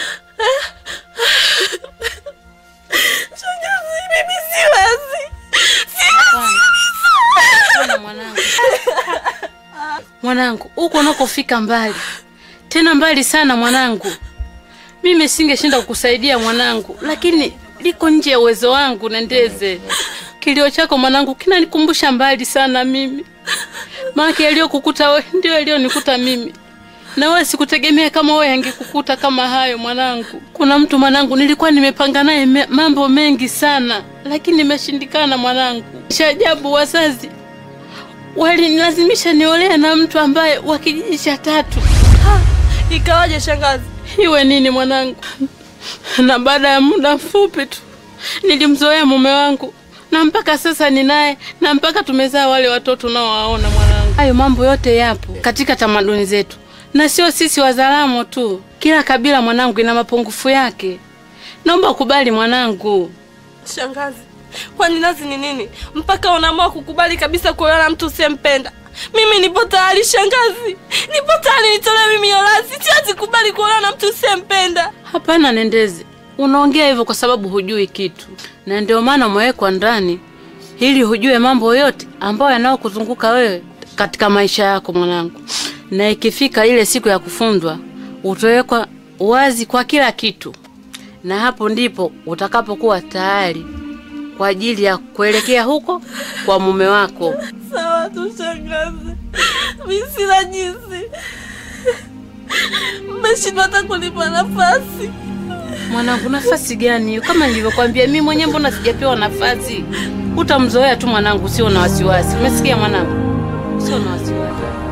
Speaker 11: Shangazi, mimi siwezi, siwezi
Speaker 17: Hapana, mwanangu. Mwanangu, huko unakofika mbali, tena mbali sana mwanangu. Mimi singeshinda kukusaidia mwanangu, lakini liko nje ya uwezo wangu. Nendeze, kilio chako mwanangu kinanikumbusha mbali sana mimi, maana yaliyokukuta wewe ndio yaliyonikuta mimi na wewe sikutegemea kama wewe angekukuta kama hayo mwanangu. Kuna mtu mwanangu, nilikuwa nimepanga naye me, mambo mengi sana, lakini nimeshindikana mwanangu. Cha ajabu wazazi walinilazimisha niolee na mtu ambaye wa kijiji cha tatu.
Speaker 11: Ikawaje shangazi?
Speaker 17: Iwe nini mwanangu? Na baada ya muda mfupi tu nilimzoea mume wangu na mpaka sasa ninaye na mpaka tumezaa wale watoto unaowaona mwanangu. Hayo mambo yote yapo katika tamaduni zetu, na sio sisi Wazaramo tu. Kila kabila mwanangu ina mapungufu yake. Naomba ukubali mwanangu.
Speaker 11: Shangazi, kwani nazi ni nini mpaka unaamua kukubali kabisa kuolewa na mtu usiyempenda? Mimi nipo tayari shangazi, nipo tayari nitolewe mimi Yorazi. Siwezi kubali kuolewa na mtu usiyempenda.
Speaker 17: Hapana Nendezi, unaongea hivyo kwa sababu hujui kitu, na ndio maana umewekwa ndani ili hujue mambo yote ambayo yanayokuzunguka wewe katika maisha yako mwanangu, na ikifika ile siku ya kufundwa utawekwa wazi kwa kila kitu, na hapo ndipo utakapokuwa tayari kwa ajili ya kuelekea huko kwa mume wako.
Speaker 11: Sawa tu shangazi, mimi sina jinsi. Mmeshindwa hata kunipa nafasi.
Speaker 17: Mwanangu, nafasi gani hiyo? Kama nilivyokwambia mimi mwenyewe, mbona sijapewa nafasi? Utamzoea tu mwanangu, sio na wasiwasi. Umesikia mwanangu? Sio na wasiwasi.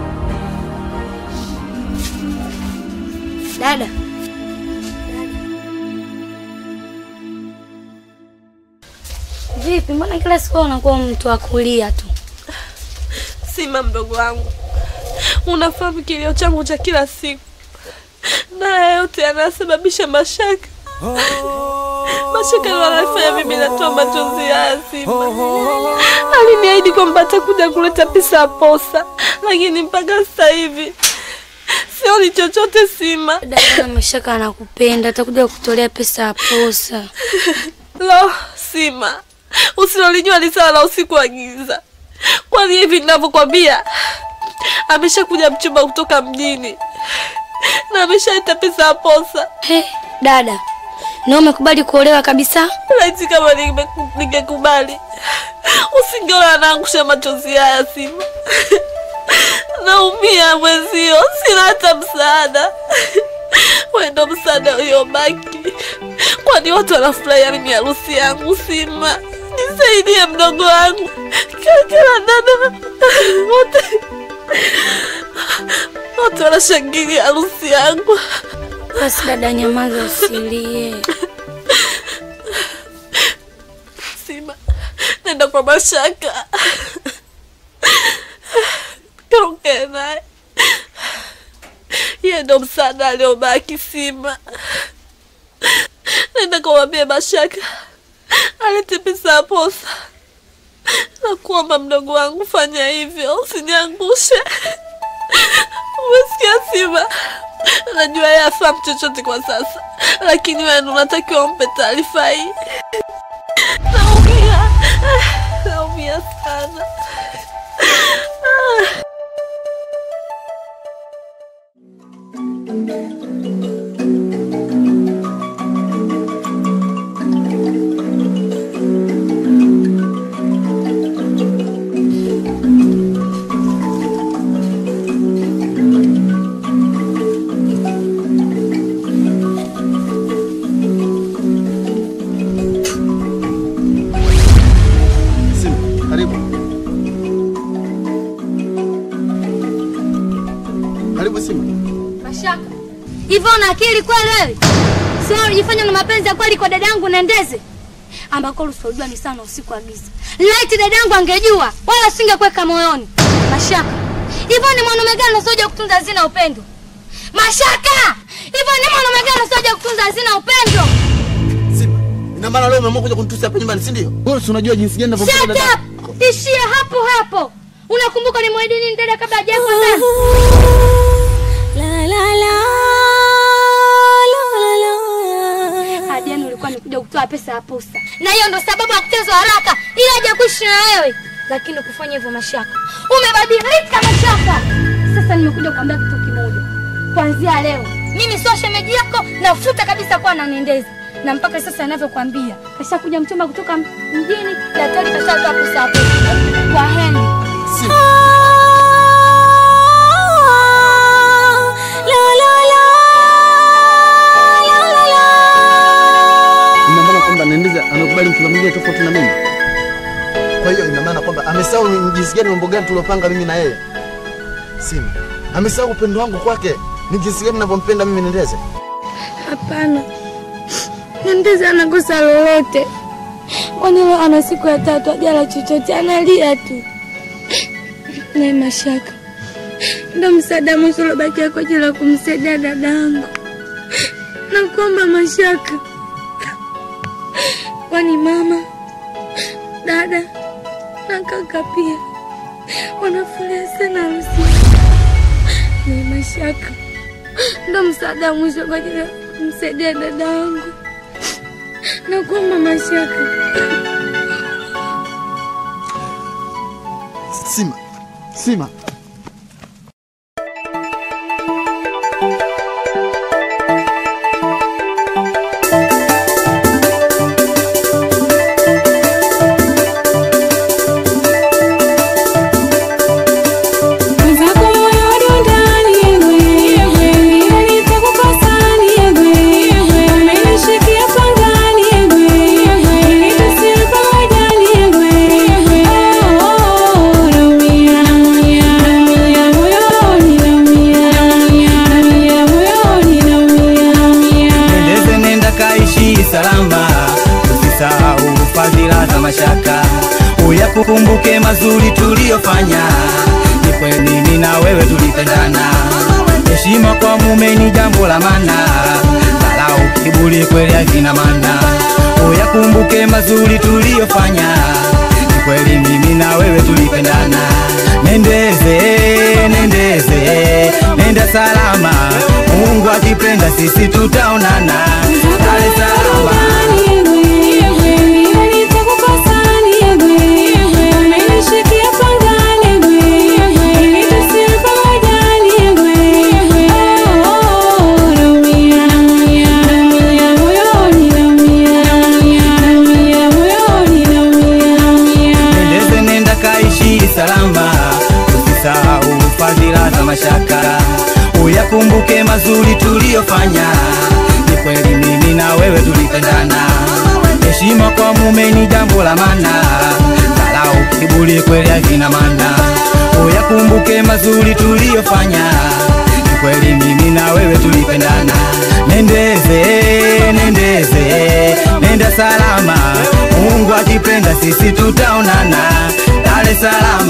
Speaker 3: Dada,
Speaker 12: Vipi, mbona kila siku unakuwa mtu wa kulia tu?
Speaker 11: Sima mdogo wangu, unafahamu kilio changu cha kila siku, na haya yote yanasababisha mashaka. Mashaka ndio yanafanya mimi natoa machozi ya Sima. Aliniahidi kwamba atakuja kuleta pesa ya posa, lakini mpaka sasa hivi sioni chochote Sima.
Speaker 12: Dada Mashaka anakupenda, atakuja kutolea pesa ya posa.
Speaker 11: Lo, Sima, usilolijua ni sawa la usiku wa giza. Kwani hivi ninavyokwambia, ameshakuja mchumba kutoka mjini na ameshaleta pesa ya posa.
Speaker 12: He, dada, na umekubali kuolewa kabisa?
Speaker 11: Laiti kama ninge- ningekubali, usingeona anaangusha machozi haya Sima. Naumia mwezio, sina hata msaada. Wewe ndo msaada uliobaki, kwani watu wanafurahia mimi harusi yangu. Sima, nisaidie mdogo wangu, kaka na dada wote wote wanashangilia harusi yangu.
Speaker 12: Basi dada, nyamaza, usilie.
Speaker 11: Sima, nenda kwa Mashaka kaongee naye, yeye ndo msaada aliobaki. Sima, nenda kamwambie Mashaka alete pesa ya posa. Nakuomba mdogo wangu, fanya hivyo, usiniangushe. Umesikia Sima? Najua yeye afahamu chochote kwa sasa, lakini wewe ndo unatakiwa umpe taarifa hii. Naumia, naumia sana.
Speaker 5: Hivyo una akili kweli wewe? Sio unajifanya na mapenzi ya kweli kwa dadangu Nendeze. Ambako usiojua ni sana usiku wa giza. Laiti dadangu angejua, wala singekuweka moyoni. Mashaka. Hivyo ni mwanaume gani usioja kutunza hazina upendo? Mashaka! Hivyo ni mwanaume gani usioja kutunza hazina upendo?
Speaker 10: Ina maana leo umeamua kuja kunitusi hapa nyumbani, si ndio? Wewe si unajua jinsi gani
Speaker 5: Shut
Speaker 10: ninavyompenda dada.
Speaker 5: up! Ishia hapo hapo. Unakumbuka ni mwahidi nini dada kabla hajafa ndani?
Speaker 19: La la la
Speaker 5: Hadi yani ulikuwa nikuja kutoa pesa ya posta. Na hiyo ndo sababu ya kutezwa haraka ili aje kuishi na wewe. Lakini kufanya hivyo Mashaka. Umebadilika Mashaka. Sasa nimekuja kuambia kitu kimoja. Kuanzia leo mimi sio shemeji yako nafuta kabisa kuwa nanendeza. Na mpaka sasa ninavyokuambia, kashakuja mchumba kutoka mjini, daktari kashatoa pesa ya posta. Kwa heri.
Speaker 10: Ina maana kwamba Nendeza amekubali mchumba mwingine tofauti na mimi. Kwa hiyo ina maana kwamba amesahau ni jinsi gani mambo gani tuliopanga mimi na yeye. Sima. Amesahau upendo wangu kwake. Ni jinsi gani ninavyompenda mimi Nendeza.
Speaker 5: Hapana, Nendeza anakosa lolote, kwani leo ana siku ya tatu ajala chochote, analia tu. Naye Mashaka ndo msaada mwisho uliobakia kwa ajili ya kumsaidia dadangu. Nakuomba Mashaka, kwani mama, dada na kaka pia wanafurahia sana harusi. Naye Mashaka ndo msaada mwisho kwa ajili ya kumsaidia dada yangu. Nakuomba Mashaka.
Speaker 10: Sima. Sima.
Speaker 20: Nendeze nenda kaishi salama, usisahau fadhila za mashaka, uyakumbuke mazuri tuliyofanya. Ni kweli mimi na wewe tulipendana, heshima kwa mume ni jambo la maana, dharau kiburi kweli havina maana. Uyakumbuke mazuri tuliyofanya, ni kweli mimi na wewe tulipendana. Nendeze, nendeze, nenda salama, Mungu akipenda sisi tutaonana Dar es Salaam. Nendeze nenda kaishi salama, usisahau fadhila za mashaka, uyakumbuke mazuri tuliyofanya. Ni kweli mimi na wewe tulipendana, heshima kwa mume ni jambo la maana, dharau kiburi kweli havina maana. Uyakumbuke mazuri tuliyofanya, ni kweli mimi na wewe tulipendana. Nendeze, nendeze, nenda salama, Mungu akipenda sisi tutaonana Dar es Salaam.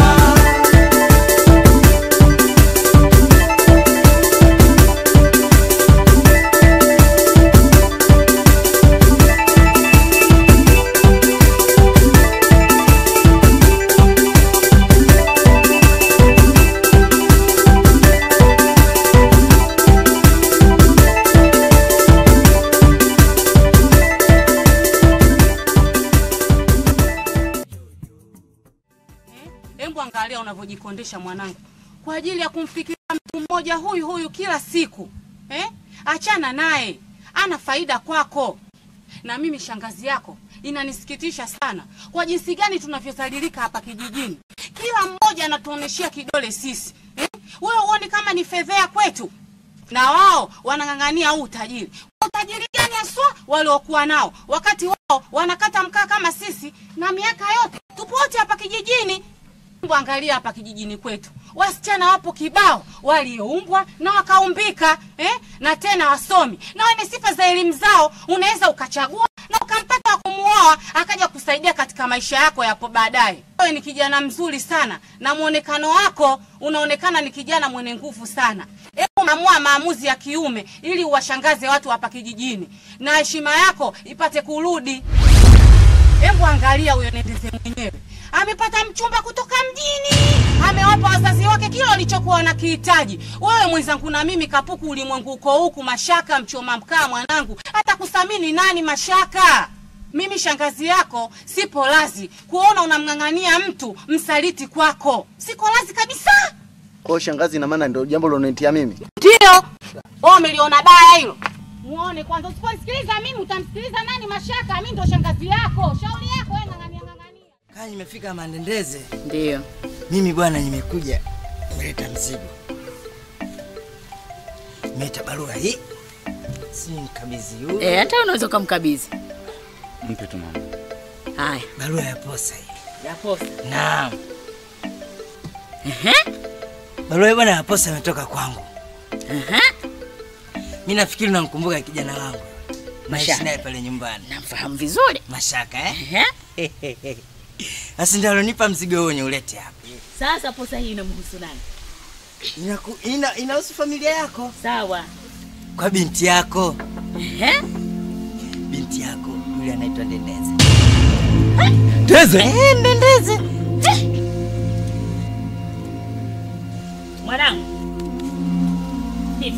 Speaker 2: Hebu angalia unavyojikondesha mwanangu, kwa ajili ya kumfikiria mtu mmoja huyu huyu kila siku eh? Achana naye, ana faida kwako. Na mimi shangazi yako inanisikitisha sana kwa jinsi gani tunavyodhalilika hapa kijijini. Kila mmoja anatuoneshea kidole sisi eh? Wewe huoni kama ni fedhea kwetu? Na wao wanang'ang'ania huu utajiri. Utajiri gani haswa waliokuwa nao wakati wao wanakata mkaa kama sisi, na miaka yote tupo wote hapa kijijini. Hebu angalia hapa kijijini kwetu, wasichana wapo kibao walioumbwa na wakaumbika eh? na tena wasomi na wenye sifa za elimu zao unaweza ukachagua na ukampata wa kumuoa akaja kusaidia katika maisha yako yapo baadaye wewe ni kijana mzuri sana na mwonekano wako unaonekana ni kijana mwenye nguvu sana hebu mamua maamuzi ya kiume ili uwashangaze watu hapa kijijini na heshima yako ipate kurudi hebu angalia huyo nendeze mwenyewe amepata mchumba kutoka mjini amewapa wazazi wake kile walichokuwa wanakihitaji wewe mwenzangu na mimi kapuku ulimwengu uko huku mashaka mchoma mkaa mwanangu hata kusamini nani mashaka mimi shangazi yako sipo lazi kuona unamng'ang'ania mtu msaliti kwako siko lazi kabisa
Speaker 10: Kwa hiyo shangazi, ina maana ndio jambo lilonitia mimi.
Speaker 2: ndio wewe umeliona baya hilo muone kwanza usiponisikiliza mimi utamsikiliza nani mashaka mi ndo shangazi yako shauri yako wewe ng'ang'ania
Speaker 7: Kaa nimefika Mandendeze.
Speaker 18: Ndio.
Speaker 7: Mimi bwana nimekuja nimeleta mzigo. Nimeleta barua hii. Si mkabidhi huyu.
Speaker 18: Eh, hata unaweza ukamkabidhi.
Speaker 13: Mpe tu mama.
Speaker 18: Haya.
Speaker 7: Barua ya posa hii.
Speaker 18: Ya posa.
Speaker 7: Naam. Barua hii bwana ya posa imetoka kwangu. Mimi nafikiri unamkumbuka kijana wangu. Naishi
Speaker 18: Mashaka.
Speaker 7: naye pale nyumbani.
Speaker 18: Namfahamu vizuri.
Speaker 7: Mashaka eh? Basi ndio alonipa mzigo huo wenye ulete hapa.
Speaker 18: Sasa posa hii inamhusu nani?
Speaker 7: Inaku, ina, inahusu familia yako.
Speaker 18: Sawa.
Speaker 7: Kwa binti yako.
Speaker 18: Ehe.
Speaker 7: Binti yako yule anaitwa Ndendeze.
Speaker 13: Ndeze?
Speaker 7: Eh, Ndendeze.
Speaker 18: Mwanangu. Hivi.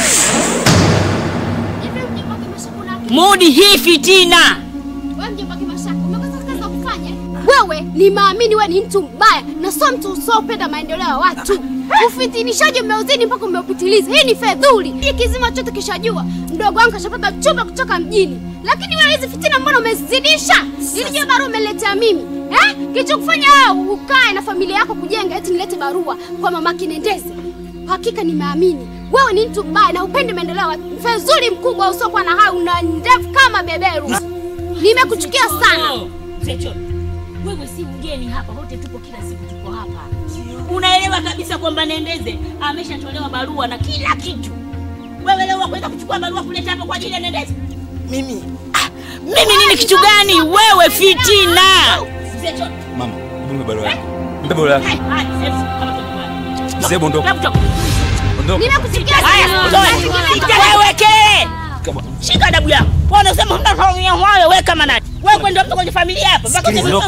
Speaker 3: Hivi mjomba Kimasha kuna akili?
Speaker 18: Mudi hii fitina.
Speaker 3: Wewe mjomba Kimasha, umekosa kazi za kufanya? Wewe ni maamini, wewe ni mtu mbaya na sio mtu usiopenda maendeleo ya watu. Ufitinishaji umeuzidi mpaka umeupitiliza. Hii ni fedhuli. Hii kizima chote kishajua. Mdogo wangu kashapata chumba kutoka mjini. Lakini wewe hizi fitina mbona umezidisha? Ilijua barua umeletea mimi. Eh? Kilichokufanya wewe ukae na familia yako kujenga eti nilete barua kwa mama Kinendeze. Hakika nimeamini. Wewe ni mtu mbaya na upendi maendeleo ya watu. Fedhuli mkubwa usiokuwa na haya una ndevu kama beberu. Nimekuchukia sana.
Speaker 18: Mzee Cholo, wewe si mgeni hapa, wote tupo kila siku tuko hapa. Unaelewa kabisa kwamba Nendeze ameshatolewa barua na kila kitu. Wewe leo wakwenda kuchukua barua kuleta hapa kwa ajili ya Nendeze?
Speaker 7: Mimi
Speaker 18: Mimi nini kitu gani? Wewe fitina. Mzee Cholo,
Speaker 13: Mama, hebu mpe barua yako. Mpe barua yako.
Speaker 18: hai, hai, sasa kama tunakwenda.
Speaker 13: Sasa ondoka.
Speaker 18: Hebu toka.
Speaker 13: Ondoka.
Speaker 18: Nimekusikia haya. Iteleweke. Shika adabu yako. Wewe unasema huna familia wale wewe kama nani? Wewe kwenda mtu kwenye familia hapa mpaka
Speaker 13: Sikiliza.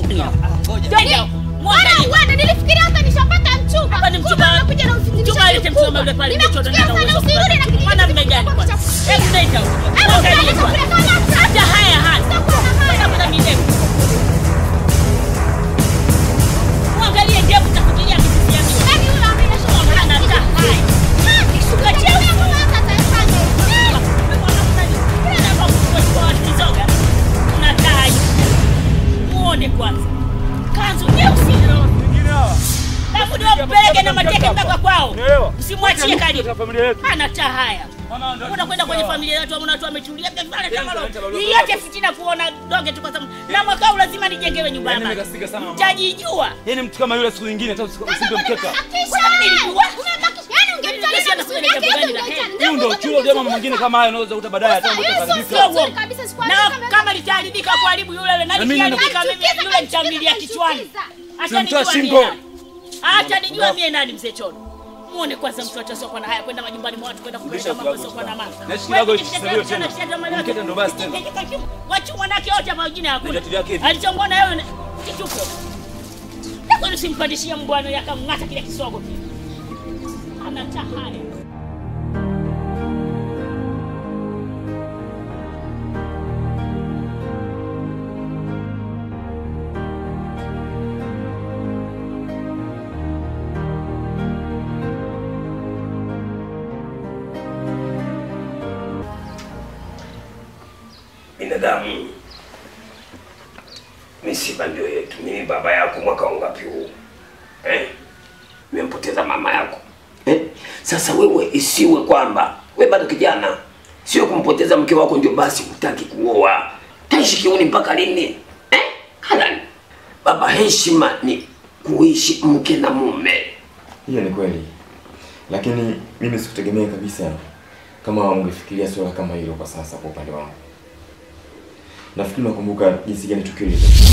Speaker 3: Bwana uende, nilifikiria hata nishapata mchumba.
Speaker 18: Hapa ni mchumba.
Speaker 3: Kumbe umekuja na
Speaker 18: Mchumba
Speaker 3: ufitinishaji
Speaker 18: alete mchumba yule
Speaker 3: mkubwa.
Speaker 18: pale.
Speaker 3: Nimekuchukia sana usirudi na kijiji
Speaker 18: Mwana mume gani kwanza? Hebu nenda huko.
Speaker 3: Hebu
Speaker 18: Angalia
Speaker 3: mtaleta
Speaker 18: kwanza.
Speaker 3: kule kama sasa.
Speaker 18: Hata haya haya. Hata midevu. Muangalie ndevu takutilia mizizi ya mimi.
Speaker 3: Yaani yule amesha
Speaker 18: Mwana hata haya. Kishuka cheusi. Muone kwanza. Kanzu nyeusi. Alafu ndio mpeleke na mateke mpaka kwao. Usimwachie karibu. Hana taa haya. Unakwenda kwenye familia yetu amna watu wametulia pale kama lo. Hii yote fitina kuona donge tu kwa sababu na mwaka huu lazima nijengewe nyumba ya
Speaker 13: Yaani
Speaker 18: maji.
Speaker 13: nimekasirika sana mama.
Speaker 18: Utajijua.
Speaker 13: Yaani mtu kama yule siku nyingine hata usi- usimpe mkeka. Hiyo ndio chuo jamaa mwingine kama haya unaweza kuta baadaye hata mtu ataharibika.
Speaker 18: Na kama litaharibika kuharibu yule yule na
Speaker 13: Na mimi
Speaker 18: likiharibika
Speaker 3: nina-
Speaker 18: mimi yule nitamlilia kichwani. Hata
Speaker 13: Tunamtoa
Speaker 18: nijua mie
Speaker 13: shingo.
Speaker 18: nani. Hata nijua mie nani mzee Chono. Muone kwanza mtu atasokuwa na haya kwenda majumbani mwa watu kwenda kuleta mambo yasiokuwa na maana.
Speaker 13: Na shikilago ikisemewa tena. Mkete ndo basi tena.
Speaker 18: Wachu wanake wote hapa wengine hakuna.
Speaker 13: Viatu vyake hivi.
Speaker 18: Alichomwona yeye kituko. Na kwani usimpandishie mbwana yakamng'ata kile kisogo kile. Ana tahaya.
Speaker 9: binadamu misiba ndio yetu. Mimi baba yako mwaka wangapi huu eh? Nimempoteza mama yako eh? Sasa wewe isiwe kwamba we bado kijana, sio kumpoteza mke wako ndio basi hutaki kuoa. Taishi kiuni mpaka lini eh? Halali baba, heshima ni kuishi mke na mume
Speaker 1: Hiyo ni kweli, lakini mimi sikutegemea kabisa kama ungefikiria swala kama hilo kwa sasa. Kwa upande wangu, nafikiri nakumbuka jinsi gani tukio lilitokea.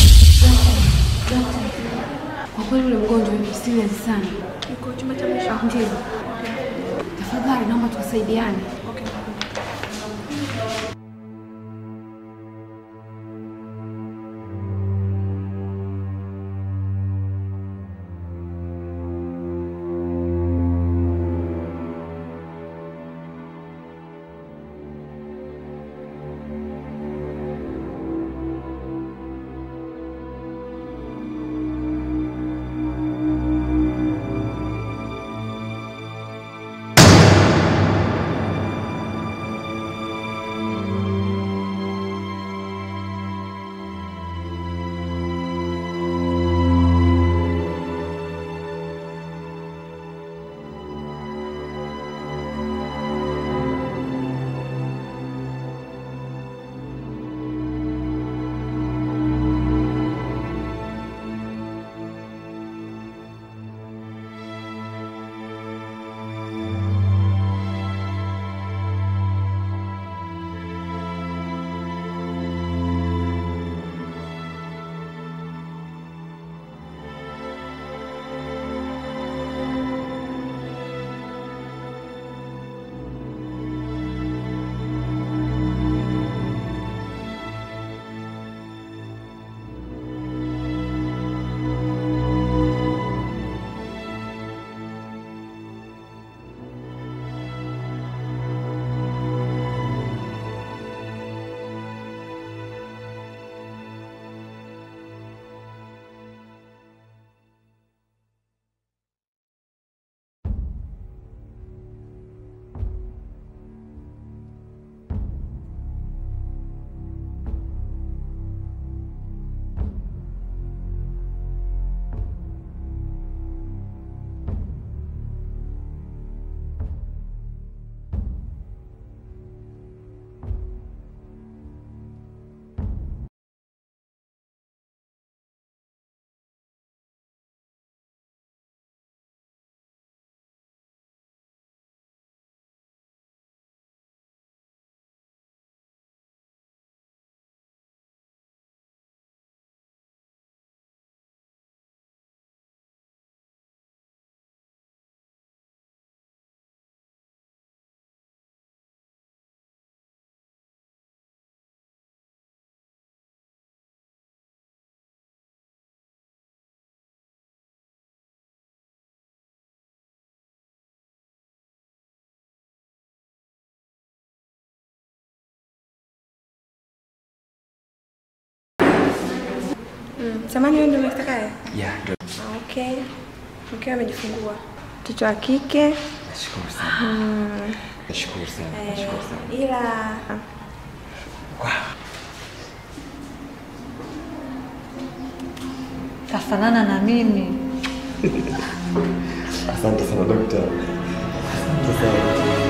Speaker 3: Kwa kweli ule mgonjwa ni serious sana.
Speaker 8: Yuko chumba cha mwisho.
Speaker 3: Ndio. Tafadhali naomba tusaidiane.
Speaker 8: Mm. Samani wewe ndio umekitakaye?
Speaker 1: Yeah, ndio.
Speaker 8: Ah, Okay. Mkeo amejifungua. Mtoto wa kike.
Speaker 1: Nashukuru sana.
Speaker 8: Mm.
Speaker 1: Nashukuru sana.
Speaker 8: Eh,
Speaker 1: Nashukuru sana.
Speaker 8: ila
Speaker 22: Kafanana na mimi.
Speaker 1: Asante sana dokta. Asante sana.